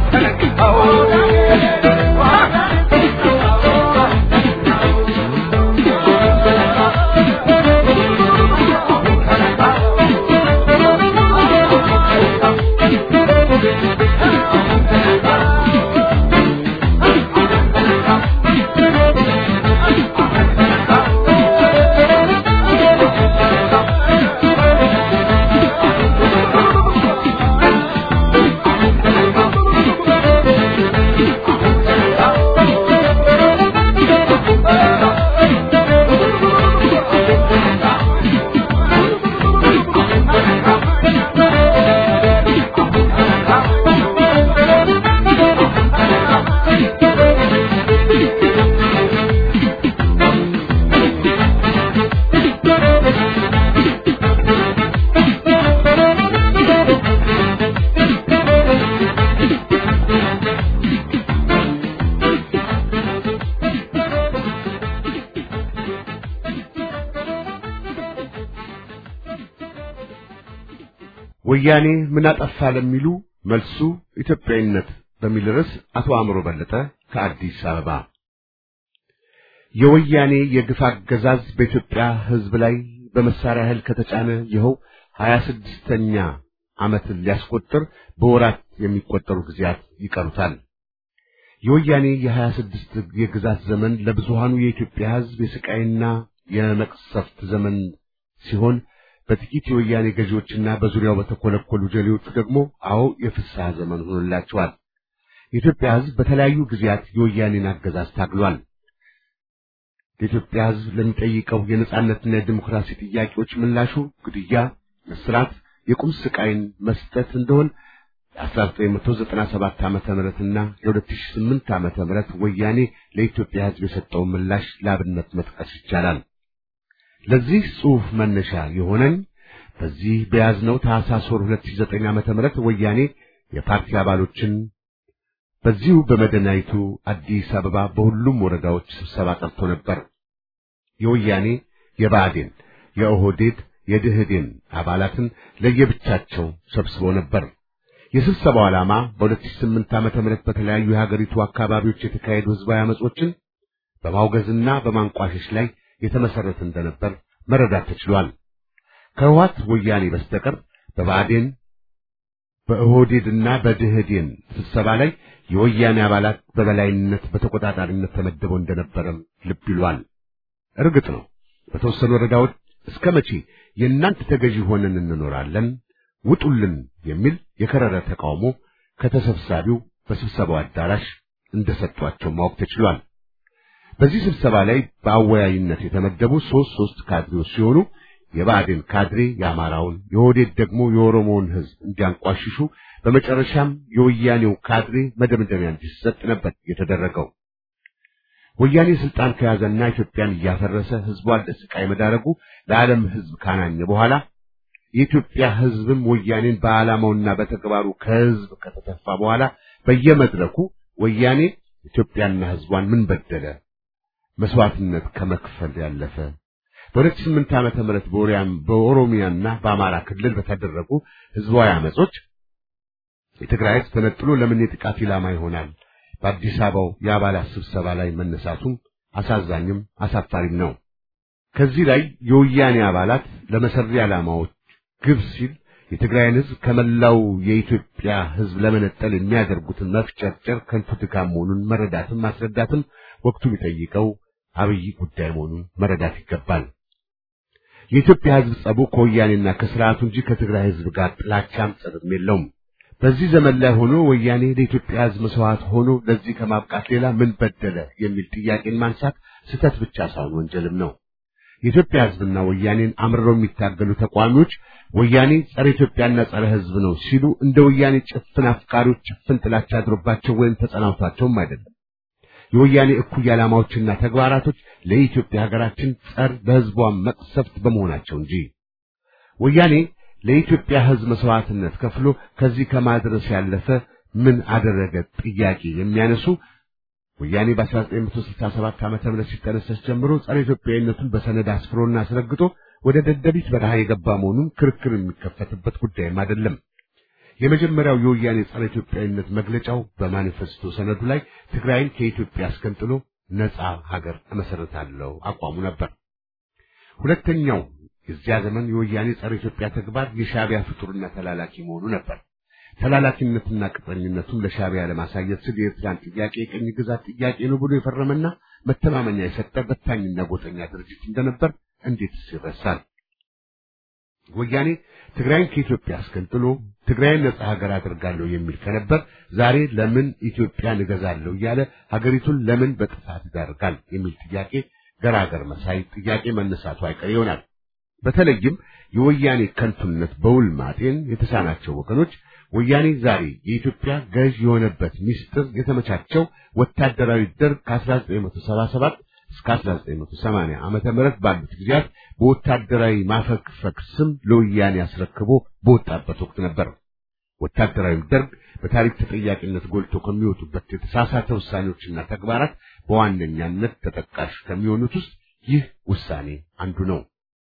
Speaker 2: ወያኔ ምን አጠፋ ለሚሉ መልሱ ኢትዮጵያዊነት በሚል ርዕስ አቶ አእምሮ በለጠ ከአዲስ አበባ። የወያኔ የግፍ አገዛዝ በኢትዮጵያ ሕዝብ ላይ በመሳሪያ ኃይል ከተጫነ ይኸው ሀያ ስድስተኛ ዓመትን ሊያስቆጥር በወራት የሚቆጠሩ ጊዜያት ይቀሩታል። የወያኔ የሀያ ስድስት የግዛት ዘመን ለብዙሃኑ የኢትዮጵያ ሕዝብ የስቃይና የመቅሰፍት ዘመን ሲሆን በጥቂት የወያኔ ገዢዎችና በዙሪያው በተኮለኮሉ ጀሌዎቹ ደግሞ አዎ የፍስሐ ዘመን ሆኖላቸዋል። የኢትዮጵያ ሕዝብ በተለያዩ ጊዜያት የወያኔን አገዛዝ ታግሏል። የኢትዮጵያ ሕዝብ ለሚጠይቀው የነጻነትና የዲሞክራሲ ጥያቄዎች ምላሹ ግድያ፣ እስራት፣ የቁም ስቃይን መስጠት እንደሆን የ1997 ዓመተ ምህረትና የ2008 ዓመተ ምህረት ወያኔ ለኢትዮጵያ ሕዝብ የሰጠውን ምላሽ ለአብነት መጥቀስ ይቻላል። ለዚህ ጽሑፍ መነሻ የሆነኝ በዚህ በያዝነው ታኅሳስ ወር 2009 ዓመተ ምህረት ወያኔ የፓርቲ አባሎችን በዚሁ በመዲናይቱ አዲስ አበባ በሁሉም ወረዳዎች ስብሰባ ጠርቶ ነበር። የወያኔ የብአዴን፣ የኦህዴድ፣ የድህዴን አባላትን ለየብቻቸው ሰብስቦ ነበር። የስብሰባው ዓላማ በ2008 ዓመተ ምህረት በተለያዩ የሀገሪቱ አካባቢዎች የተካሄዱ ህዝባዊ አመጾችን በማውገዝና በማንቋሸሽ ላይ የተመሰረተ እንደነበር መረዳት ተችሏል። ከህወሓት ወያኔ በስተቀር በብአዴን በኦህዴድና በድህዴን ስብሰባ ላይ የወያኔ አባላት በበላይነት በተቆጣጣሪነት ተመድበው እንደነበረም ልብ ይሏል። እርግጥ ነው በተወሰኑ ወረዳዎች እስከ መቼ የእናንተ ተገዢ ሆነን እንኖራለን ውጡልን የሚል የከረረ ተቃውሞ ከተሰብሳቢው በስብሰባው አዳራሽ እንደሰጧቸው ማወቅ ተችሏል። በዚህ ስብሰባ ላይ በአወያይነት የተመደቡ ሶስት ሶስት ካድሬዎች ሲሆኑ የብአዴን ካድሬ የአማራውን፣ የኦህዴድ ደግሞ የኦሮሞውን ህዝብ እንዲያንቋሽሹ በመጨረሻም የወያኔው ካድሬ መደምደሚያ እንዲሰጥ ነበር የተደረገው። ወያኔ ስልጣን ከያዘና ኢትዮጵያን እያፈረሰ ህዝቧን ለስቃይ መዳረጉ ለዓለም ህዝብ ካናኘ በኋላ የኢትዮጵያ ህዝብም ወያኔን በዓላማውና በተግባሩ ከህዝብ ከተተፋ በኋላ በየመድረኩ ወያኔ ኢትዮጵያና ህዝቧን ምን በደለ መስዋዕትነት ከመክፈል ያለፈ በሁለት ስምንት ዓመተ ምህረት በኦሪያም በኦሮሚያና በአማራ ክልል በተደረጉ ህዝባዊ አመጾች የትግራይ ህዝብ ተነጥሎ ለምን የጥቃት ኢላማ ይሆናል? በአዲስ አበባው የአባላት ስብሰባ ላይ መነሳቱም አሳዛኝም አሳፋሪም ነው። ከዚህ ላይ የወያኔ አባላት ለመሰሪ ዓላማዎች ግብ ሲል የትግራይን ህዝብ ከመላው የኢትዮጵያ ህዝብ ለመነጠል የሚያደርጉትን መፍጨርጨር ከንቱ ድካም መሆኑን መረዳትም ማስረዳትም ወቅቱ የሚጠይቀው አብይ ጉዳይ መሆኑን መረዳት ይገባል። የኢትዮጵያ ህዝብ ጸቡ ከወያኔና ከስርዓቱ እንጂ ከትግራይ ህዝብ ጋር ጥላቻም ጸብም የለውም። በዚህ ዘመን ላይ ሆኖ ወያኔ ለኢትዮጵያ ህዝብ መስዋዕት ሆኖ ለዚህ ከማብቃት ሌላ ምን በደለ የሚል ጥያቄን ማንሳት ስህተት ብቻ ሳይሆን ወንጀልም ነው። የኢትዮጵያ ህዝብና ወያኔን አምርረው የሚታገሉ ተቋሚዎች ወያኔ ጸረ ኢትዮጵያና ጸረ ህዝብ ነው ሲሉ እንደ ወያኔ ጭፍን አፍቃሪዎች ጭፍን ጥላቻ አድሮባቸው ወይም ተጸናውቷቸውም አይደለም። የወያኔ እኩይ ዓላማዎችና ተግባራቶች ለኢትዮጵያ ሀገራችን ጸር ለህዝቧ መቅሰፍት በመሆናቸው እንጂ ወያኔ ለኢትዮጵያ ህዝብ መስዋዕትነት ከፍሎ ከዚህ ከማድረስ ያለፈ ምን አደረገ ጥያቄ የሚያነሱ ወያኔ በ1967 ዓመተ ምህረት ሲጠነሰስ ጀምሮ ጸረ ኢትዮጵያዊነቱን በሰነድ አስፍሮና አስረግጦ ወደ ደደቢት በረሃ የገባ መሆኑን ክርክር የሚከፈትበት ጉዳይም አይደለም። የመጀመሪያው የወያኔ ጸረ ኢትዮጵያዊነት መግለጫው በማኒፌስቶ ሰነዱ ላይ ትግራይን ከኢትዮጵያ አስገንጥሎ ነጻ ሀገር እመሰረታለሁ አቋሙ ነበር። ሁለተኛው የዚያ ዘመን የወያኔ ጸረ ኢትዮጵያ ተግባር የሻዕቢያ ፍጡርና ተላላኪ መሆኑ ነበር። ተላላኪነትና ቅጥረኝነቱን ለሻዕቢያ ለማሳየት ሲል የኤርትራን ጥያቄ የቅኝ ግዛት ጥያቄ ነው ብሎ የፈረመና መተማመኛ የሰጠ በታኝና ጎጠኛ ድርጅት እንደነበር እንዴትስ ይረሳል? ወያኔ ትግራይን ከኢትዮጵያ አስገንጥሎ ትግራይን ነጻ ሀገር አድርጋለሁ የሚል ከነበር ዛሬ ለምን ኢትዮጵያን እገዛለሁ እያለ ሀገሪቱን ለምን በጥፋት ይዳርጋል የሚል ጥያቄ ገራገር መሳይ ጥያቄ መነሳቱ አይቀር ይሆናል። በተለይም የወያኔ ከንቱነት በውል ማጤን የተሳናቸው ወገኖች ወያኔ ዛሬ የኢትዮጵያ ገዥ የሆነበት ሚስጥር የተመቻቸው ወታደራዊ ደርግ ከ1977 እስከ 1980 ዓመተ ምህረት ባሉት ጊዜያት በወታደራዊ ማፈግፈግ ስም ለወያኔ አስረክቦ በወጣበት ወቅት ነበር። ወታደራዊ ደርግ በታሪክ ተጠያቂነት ጎልቶ ከሚወጡበት የተሳሳተ ውሳኔዎችና ተግባራት በዋነኛነት ተጠቃሽ ከሚሆኑት ውስጥ ይህ ውሳኔ አንዱ ነው።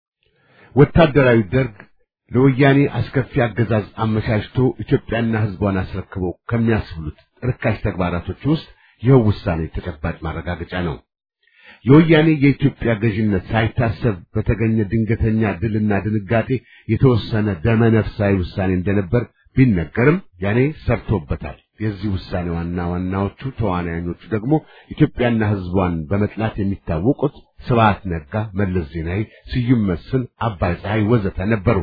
Speaker 2: ወታደራዊ ደርግ ለወያኔ አስከፊ አገዛዝ አመቻችቶ ኢትዮጵያና ሕዝቧን አስረክበው ከሚያስብሉት ርካሽ ተግባራቶች ውስጥ ይኸው ውሳኔ ተጨባጭ ማረጋገጫ ነው። የወያኔ የኢትዮጵያ ገዥነት ሳይታሰብ በተገኘ ድንገተኛ ድልና ድንጋጤ የተወሰነ ደመነፍሳዊ ውሳኔ እንደነበር ቢነገርም ያኔ ሰርቶበታል። የዚህ ውሳኔ ዋና ዋናዎቹ ተዋናዮቹ ደግሞ ኢትዮጵያና ሕዝቧን በመጥላት የሚታወቁት ስብሐት ነጋ፣ መለስ ዜናዊ፣ ስዩም መስፍን፣ አባይ ፀሐይ ወዘተ ነበሩ።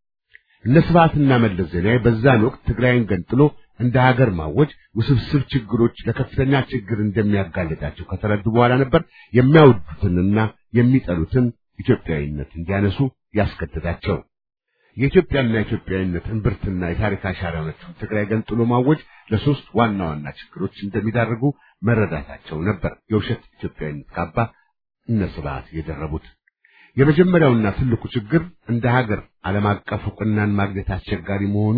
Speaker 2: እነ ስብሐትና መለስ ዜናዊ በዛን ወቅት ትግራይን ገንጥሎ እንደ ሀገር ማወጅ ውስብስብ ችግሮች ለከፍተኛ ችግር እንደሚያጋልጣቸው ከተረዱ በኋላ ነበር የሚያወዱትንና የሚጠሉትን ኢትዮጵያዊነት እንዲያነሱ ያስገደዳቸው። የኢትዮጵያና ኢትዮጵያዊነት እምብርትና የታሪክ አሻራ የሆነችውን ትግራይ ገንጥሎ ማወጅ ለሶስት ዋና ዋና ችግሮች እንደሚዳርጉ መረዳታቸው ነበር የውሸት ኢትዮጵያዊነት ካባ እነ ስብሐት የደረቡት። የመጀመሪያውና ትልቁ ችግር እንደ ሀገር ዓለም አቀፍ ዕውቅናን ማግኘት አስቸጋሪ መሆኑ፣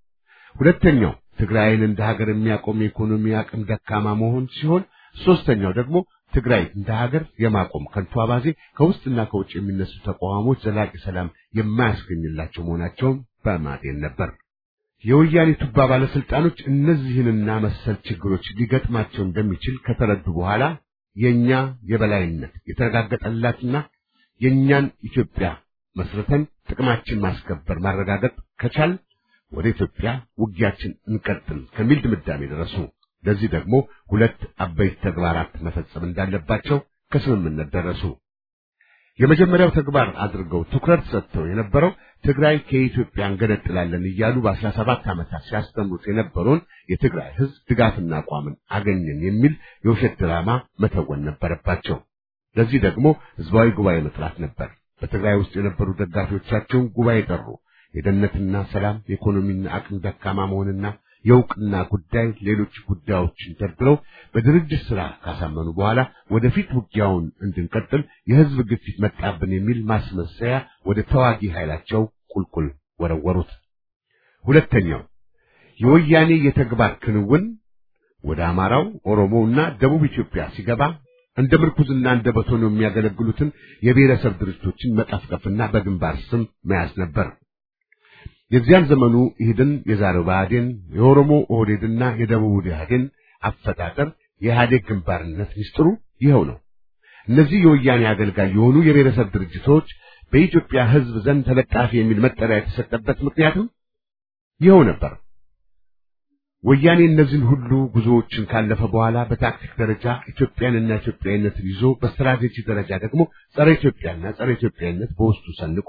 Speaker 2: ሁለተኛው ትግራይን እንደ ሀገር የሚያቆም የኢኮኖሚ አቅም ደካማ መሆን ሲሆን፣ ሶስተኛው ደግሞ ትግራይ እንደ ሀገር የማቆም ከንቱ አባዜ ከውስጥና ከውጭ የሚነሱ ተቋሞች ዘላቂ ሰላም የማያስገኝላቸው መሆናቸውን በማጤን ነበር። የወያኔ ቱባ ባለስልጣኖች እነዚህንና መሰል ችግሮች ሊገጥማቸው እንደሚችል ከተረዱ በኋላ የኛ የበላይነት የተረጋገጠላትና የኛን ኢትዮጵያ መስርተን ጥቅማችን ማስከበር ማረጋገጥ ከቻል ወደ ኢትዮጵያ ውጊያችን እንቀጥል ከሚል ድምዳሜ ደረሱ። ለዚህ ደግሞ ሁለት አበይት ተግባራት መፈጸም እንዳለባቸው ከስምምነት ደረሱ። የመጀመሪያው ተግባር አድርገው ትኩረት ሰጥተው የነበረው ትግራይ ከኢትዮጵያ እንገነጥላለን እያሉ በአስራ ሰባት ዓመታት ሲያስተምሩት የነበረውን የትግራይ ሕዝብ ድጋፍና አቋምን አገኘን የሚል የውሸት ድራማ መተወን ነበረባቸው። ለዚህ ደግሞ ህዝባዊ ጉባኤ መጥራት ነበር። በትግራይ ውስጥ የነበሩ ደጋፊዎቻቸውን ጉባኤ ጠሩ። የደህንነትና ሰላም፣ የኢኮኖሚና አቅም ደካማ መሆንና የእውቅና ጉዳይ፣ ሌሎች ጉዳዮችን ደርድረው በድርጅት ስራ ካሳመኑ በኋላ ወደፊት ውጊያውን እንድንቀጥል የህዝብ ግፊት መጣብን የሚል ማስመሰያ ወደ ተዋጊ ኃይላቸው ቁልቁል ወረወሩት። ሁለተኛው የወያኔ የተግባር ክንውን ወደ አማራው፣ ኦሮሞውና ደቡብ ኢትዮጵያ ሲገባ እንደ ምርኩዝና እንደ በቶን የሚያገለግሉትን የብሔረሰብ ድርጅቶችን መቀፍቀፍና በግንባር ስም መያዝ ነበር። የዚያን ዘመኑ ኢህድን፣ የዛሬው ብአዴን፣ የኦሮሞ ኦህዴድና የደቡብ ኢህአዴን አፈጣጠር የኢህአዴግ ግንባርነት ሚስጥሩ ይኸው ነው። እነዚህ የወያኔ አገልጋይ የሆኑ የብሔረሰብ ድርጅቶች በኢትዮጵያ ሕዝብ ዘንድ ተለጣፊ የሚል መጠሪያ የተሰጠበት ምክንያትም ይኸው ነበር። ወያኔ እነዚህን ሁሉ ጉዞዎችን ካለፈ በኋላ በታክቲክ ደረጃ ኢትዮጵያንና ኢትዮጵያዊነትን ይዞ በስትራቴጂ ደረጃ ደግሞ ጸረ ኢትዮጵያና ጸረ ኢትዮጵያዊነት በውስጡ ሰንቆ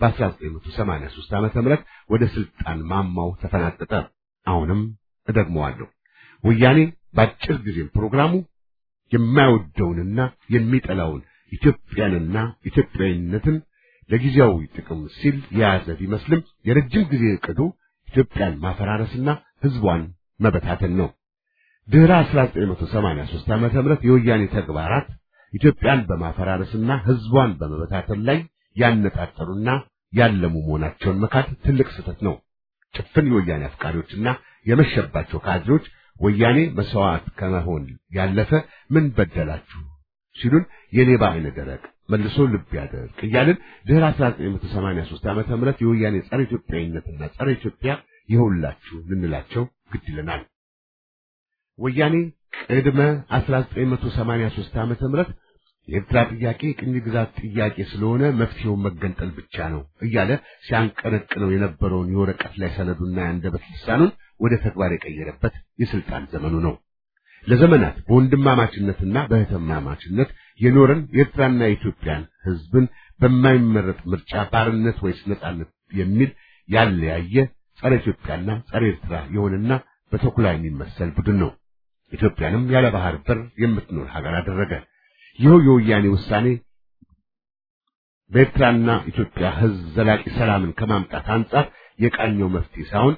Speaker 2: በ1983 ዓመተ ምህረት ወደ ስልጣን ማማው ተፈናጠጠ። አሁንም እደግመዋለሁ። ወያኔ በአጭር ጊዜም ፕሮግራሙ የማይወደውንና የሚጠላውን ኢትዮጵያንና ኢትዮጵያዊነትን ለጊዜያዊ ጥቅም ሲል የያዘ ቢመስልም የረጅም ጊዜ ዕቅዱ ኢትዮጵያን ማፈራረስና ህዝቧን መበታተን ነው። ድህረ 1983 ዓመተ ምህረት የወያኔ ተግባራት ኢትዮጵያን በማፈራረስና ህዝቧን በመበታተን ላይ ያነጣጠሩና ያለሙ መሆናቸውን መካድ ትልቅ ስህተት ነው። ጭፍን የወያኔ አፍቃሪዎችና የመሸባቸው ካድሬዎች ወያኔ መስዋዕት ከመሆን ያለፈ ምን በደላችሁ ሲሉን የሌባ አይነ ደረቅ መልሶ ልብ ያደርቅ እያልን ድህረ 1983 ዓመተ ምህረት የወያኔ ጸረ ኢትዮጵያዊነትና ጸረ ኢትዮጵያ ይኸውላችሁ ልንላቸው ግድ ይለናል። ወያኔ ቅድመ 1983 ዓመተ ምህረት የኤርትራ ጥያቄ ቅኝ ግዛት ጥያቄ ስለሆነ መፍትሄው መገንጠል ብቻ ነው እያለ ሲያንቀነቅነው የነበረውን የወረቀት ላይ ሰነዱና የአንደበት ልሳኑን ወደ ተግባር የቀየረበት የስልጣን ዘመኑ ነው። ለዘመናት በወንድማማችነትና በእህትማማችነት የኖረን የኤርትራና የኢትዮጵያን ሕዝብን በማይመረጥ ምርጫ ባርነት ወይስ ነጻነት የሚል ያለያየ ጸረ ኢትዮጵያና ጸረ ኤርትራ የሆነና በተኩላ የሚመሰል ቡድን ነው። ኢትዮጵያንም ያለ ባህር በር የምትኖር ሀገር አደረገ። ይኸው የወያኔ ውሳኔ በኤርትራና ኢትዮጵያ ሕዝብ ዘላቂ ሰላምን ከማምጣት አንጻር የቃኘው መፍትሄ ሳይሆን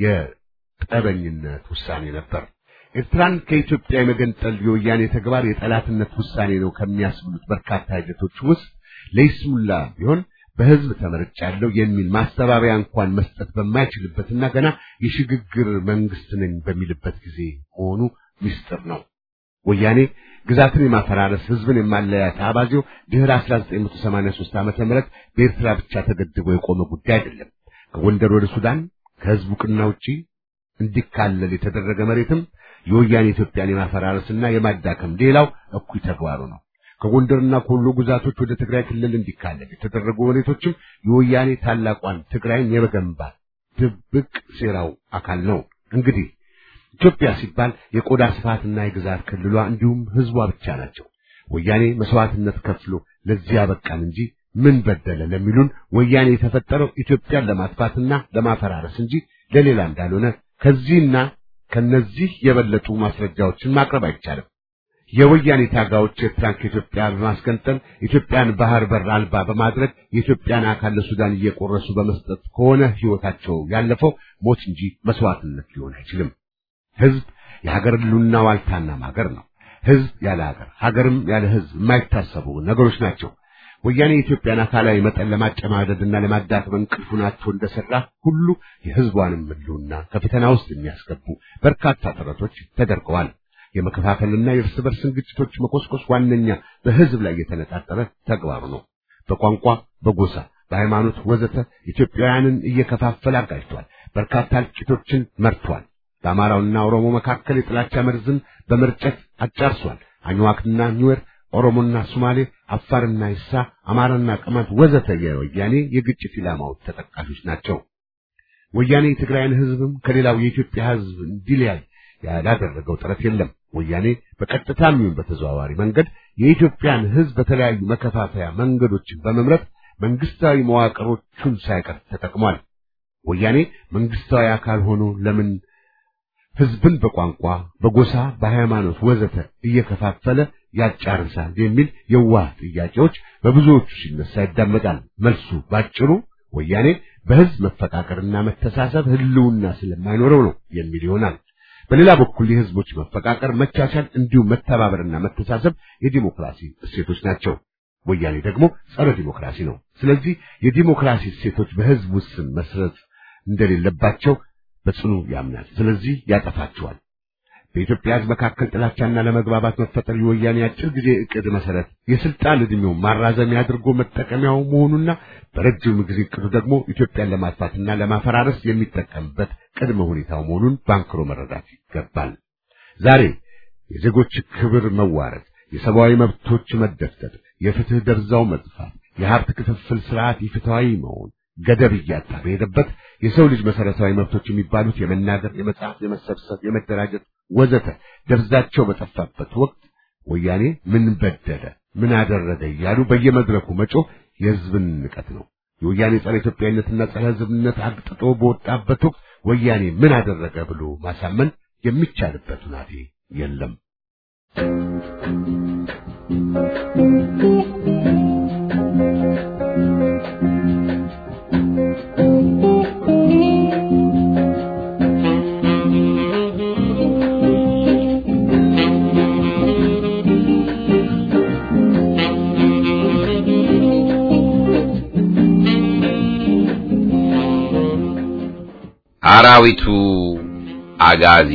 Speaker 2: የጠበኝነት ውሳኔ ነበር። ኤርትራን ከኢትዮጵያ የመገንጠል የወያኔ ተግባር የጠላትነት ውሳኔ ነው ከሚያስብሉት በርካታ ሂደቶች ውስጥ ለይስሙላ ቢሆን በህዝብ ተመርጫለሁ የሚል ማስተባበያ እንኳን መስጠት በማይችልበትና ገና የሽግግር መንግስት ነኝ በሚልበት ጊዜ መሆኑ ምስጢር ነው። ወያኔ ግዛትን የማፈራረስ ህዝብን የማለያየት አባዜው ድህረ 1983 ዓመተ ምህረት በኤርትራ ብቻ ተገድቦ የቆመ ጉዳይ አይደለም። ከጎንደር ወደ ሱዳን ከህዝቡ ቅና ውጪ እንዲካለል የተደረገ መሬትም የወያኔ ኢትዮጵያን የማፈራረስና የማዳከም ሌላው እኩይ ተግባሩ ነው። ከጎንደርና ከወሎ ግዛቶች ወደ ትግራይ ክልል እንዲካለል የተደረጉ መሬቶችም የወያኔ ታላቋን ትግራይን የመገንባት ድብቅ ሴራው አካል ነው። እንግዲህ ኢትዮጵያ ሲባል የቆዳ ስፋትና የግዛት ክልሏ እንዲሁም ህዝቧ ብቻ ናቸው። ወያኔ መስዋዕትነት ከፍሎ ለዚህ ያበቃን እንጂ ምን በደለ ለሚሉን ወያኔ የተፈጠረው ኢትዮጵያን ለማጥፋትና ለማፈራረስ እንጂ ለሌላ እንዳልሆነ ከዚህና ከነዚህ የበለጡ ማስረጃዎችን ማቅረብ አይቻልም። የወያኔ ታጋዮች ኤርትራን ከኢትዮጵያ በማስገንጠል ኢትዮጵያን ባህር በር አልባ በማድረግ የኢትዮጵያን አካል ለሱዳን እየቆረሱ በመስጠት ከሆነ ህይወታቸው ያለፈው ሞት እንጂ መስዋዕትነት ሊሆን አይችልም። ህዝብ የሀገር ህልውና ዋልታና ማገር ነው። ህዝብ ያለ ሀገር፣ ሀገርም ያለ ህዝብ የማይታሰቡ ነገሮች ናቸው። ወያኔ የኢትዮጵያን አካላዊ መጠን ለማጨማደድና ለማዳከም እንቅልፉ ናቸው እንደሰራ ሁሉ የህዝቧንም ህልውና ከፈተና ውስጥ የሚያስገቡ በርካታ ጥረቶች ተደርገዋል። የመከፋፈልና የእርስ በርስን ግጭቶች መቆስቆስ ዋነኛ በህዝብ ላይ የተነጣጠረ ተግባሩ ነው። በቋንቋ፣ በጎሳ፣ በሃይማኖት ወዘተ ኢትዮጵያውያንን እየከፋፈለ አጋጅቷል። በርካታ እልቂቶችን መርቷል። በአማራውና ኦሮሞ መካከል የጥላቻ መርዝን በመርጨት አጫርሷል። አኝዋክና ኒዌር፣ ኦሮሞና ሶማሌ፣ አፋርና ይሳ፣ አማራና ቅማንት ወዘተ የወያኔ የግጭት ኢላማዎች ተጠቃሾች ናቸው። ወያኔ የትግራይን ህዝብም ከሌላው የኢትዮጵያ ህዝብ እንዲለያይ ያላደረገው ጥረት የለም። ወያኔ በቀጥታም ይሁን በተዘዋዋሪ መንገድ የኢትዮጵያን ህዝብ በተለያዩ መከፋፈያ መንገዶችን በመምረጥ መንግስታዊ መዋቅሮቹን ሳይቀር ተጠቅሟል። ወያኔ መንግስታዊ አካል ሆኖ ለምን ህዝብን በቋንቋ፣ በጎሳ፣ በሃይማኖት ወዘተ እየከፋፈለ ያጫርሳል የሚል የዋህ ጥያቄዎች በብዙዎቹ ሲነሳ ይዳመጣል። መልሱ ባጭሩ ወያኔ በህዝብ መፈቃቀርና መተሳሰብ ህልውና ስለማይኖረው ነው የሚል ይሆናል። በሌላ በኩል የህዝቦች መፈቃቀር፣ መቻቻል እንዲሁም መተባበርና መተሳሰብ የዲሞክራሲ እሴቶች ናቸው። ወያኔ ደግሞ ጸረ ዲሞክራሲ ነው። ስለዚህ የዲሞክራሲ እሴቶች በህዝብ ውስን መስረት እንደሌለባቸው በጽኑ ያምናል። ስለዚህ ያጠፋቸዋል። በኢትዮጵያ ህዝብ መካከል ጥላቻና ለመግባባት መፈጠር የወያኔ አጭር ጊዜ እቅድ መሰረት የስልጣን ዕድሜው ማራዘሚያ አድርጎ መጠቀሚያው መሆኑና በረጅም ጊዜ እቅዱ ደግሞ ኢትዮጵያን ለማጥፋትና ለማፈራረስ የሚጠቀምበት ቅድመ ሁኔታው መሆኑን ባንክሮ መረዳት ይገባል። ዛሬ የዜጎች ክብር መዋረድ፣ የሰብአዊ መብቶች መደፍጠጥ፣ የፍትህ ደብዛው መጥፋት፣ የሀብት ክፍፍል ስርዓት ኢፍትሐዊ መሆን ገደብ እያጣ በሄደበት የሰው ልጅ መሰረታዊ መብቶች የሚባሉት የመናገር፣ የመጻፍ፣ የመሰብሰብ፣ የመደራጀት ወዘተ ደብዛቸው በጠፋበት ወቅት ወያኔ ምን በደለ ምን አደረገ እያሉ በየመድረኩ መጮህ የህዝብን ንቀት ነው። የወያኔ ጸረ ኢትዮጵያዊነትና ጸረ ህዝብነት አግጥጦ በወጣበት ወቅት ወያኔ ምን አደረገ ብሎ ማሳመን የሚቻልበት ሁናቴ የለም።
Speaker 1: አራዊቱ አጋዚ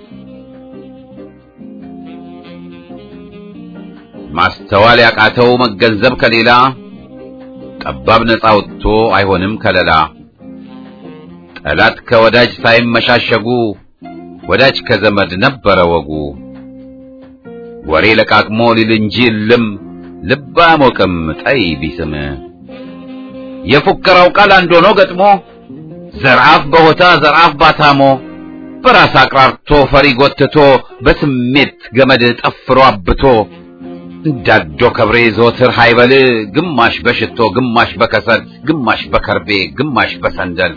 Speaker 1: ማስተዋል ያቃተው መገንዘብ ከሌላ ጠባብ ነፃ ወጥቶ አይሆንም ከለላ ጠላት ከወዳጅ ሳይመሻሸጉ ወዳጅ ከዘመድ ነበረ ወጉ። ወሬ ለቃቅሞ ሊል እንጂ እልም ልብ አያሞቅም ጠይ ቢስም የፉከራው ቃል አንድ ሆኖ ገጥሞ ዘርአፍ በሆታ ዘርአፍ ባታሞ በራስ አቅራርቶ ፈሪ ጎትቶ በስሜት ገመድ ጠፍሮ አብቶ እንዳዶ ከብሬ ዘወትር ሃይበል ግማሽ በሽቶ ግማሽ በከሰል ግማሽ በከርቤ ግማሽ በሰንደል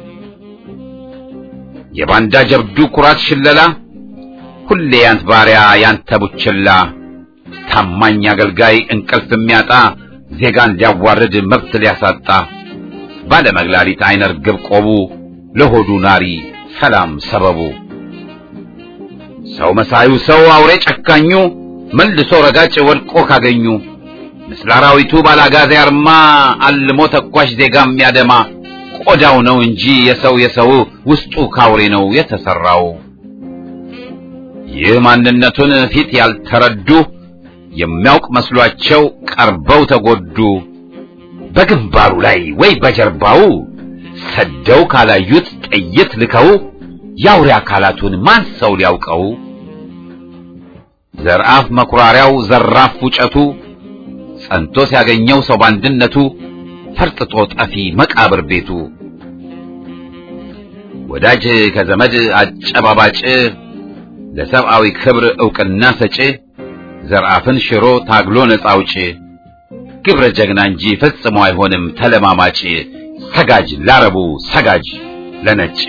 Speaker 1: የባንዳ ጀብዱ ኩራት ሽለላ ሁሌ ያንት ባሪያ ያንተ ቡችላ ታማኝ አገልጋይ እንቅልፍ የሚያጣ ዜጋን ሊያዋርድ መብት ሊያሳጣ ባለመግላሊት አይነ ርግብ ቆቡ ለሆዱ ናሪ ሰላም ሰበቡ ሰው መሳዩ ሰው አውሬ ጨካኙ መልሶ ረጋጭ ወድቆ ካገኙ ምስለ አራዊቱ ባላጋዜ አርማ አልሞ ተኳሽ ዜጋ የሚያደማ ቆዳው ነው እንጂ የሰው የሰው ውስጡ ካውሬ ነው የተሰራው። ይህ ማንነቱን ፊት ያልተረዱ የሚያውቅ መስሏቸው ቀርበው ተጎዱ። በግንባሩ ላይ ወይ በጀርባው ሰደው ካላዩት ጥይት ልከው የአውሬ አካላቱን ማን ሰው ሊያውቀው? ዘርአፍ መኩራሪያው ዘራፍ ፉጨቱ ጸንቶ ሲያገኘው ሰው ባንድነቱ ፈርጥጦ ጠፊ መቃብር ቤቱ ወዳጅ ከዘመድ አጨባባጭ ለሰብአዊ ክብር ዕውቅና ሰጪ ዘርአፍን ሽሮ ታግሎ ነፃ አውጪ ግብረ ጀግና እንጂ ፈጽሞ አይሆንም ተለማማጭ ሰጋጅ ላረቡ ሰጋጅ ለነጭ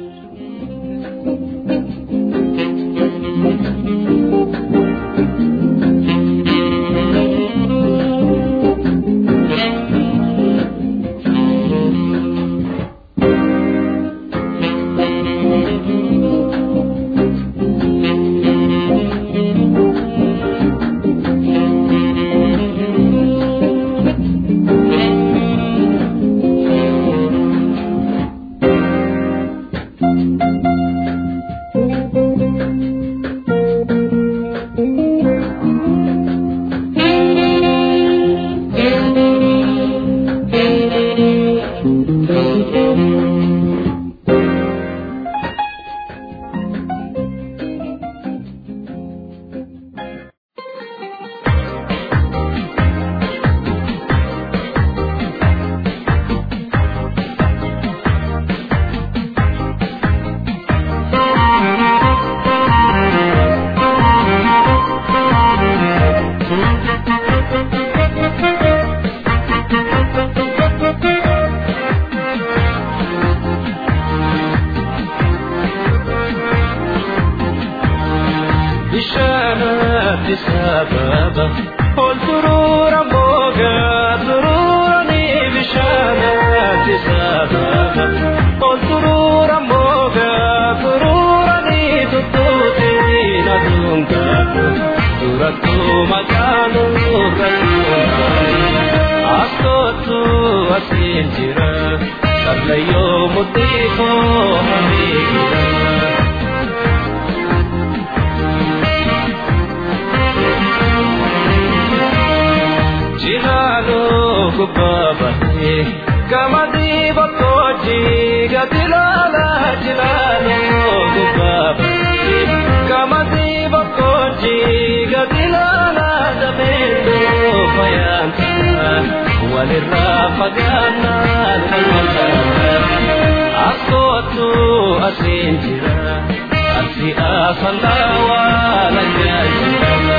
Speaker 3: bishaanatti sababa ol turuura moogaa turuurani bishaanatti sababa ol turuura moogaa turuurani tuttuutiin aduungaatu durattu maqaanu ratuungaani astootu asiin jira sablayyoo mudhiikoo hamiidha. Jilalo kubabate kamadi bakoji gatilala jilalo kubabate kamadi bakoji gatilala dabendo fayanta walirra fagana askotu asinjira asi asalawa lajajira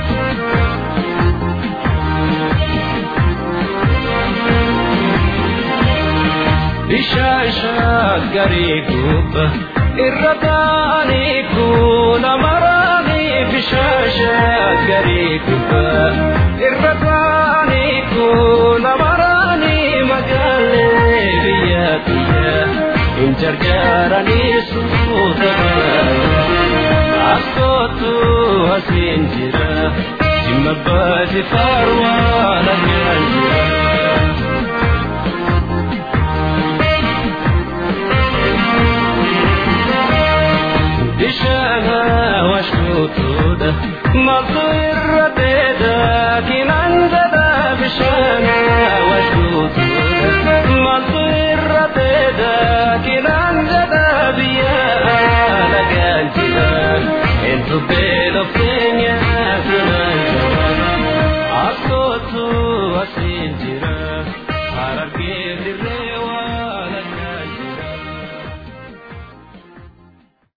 Speaker 3: bishaashaa garii guuba irra taa'anii kuula maraanii bishaashaa garii guuba irra taa'anii kuula maraanii magaalee biyya biyya hin jarjaaranii suuta askootu asiin jira jimma baasi faarwaa lagaan jira. bishana washutuda maltu irrateeda kinanjada bishana washutuda maltu irrateeda kinan Lubbee laftu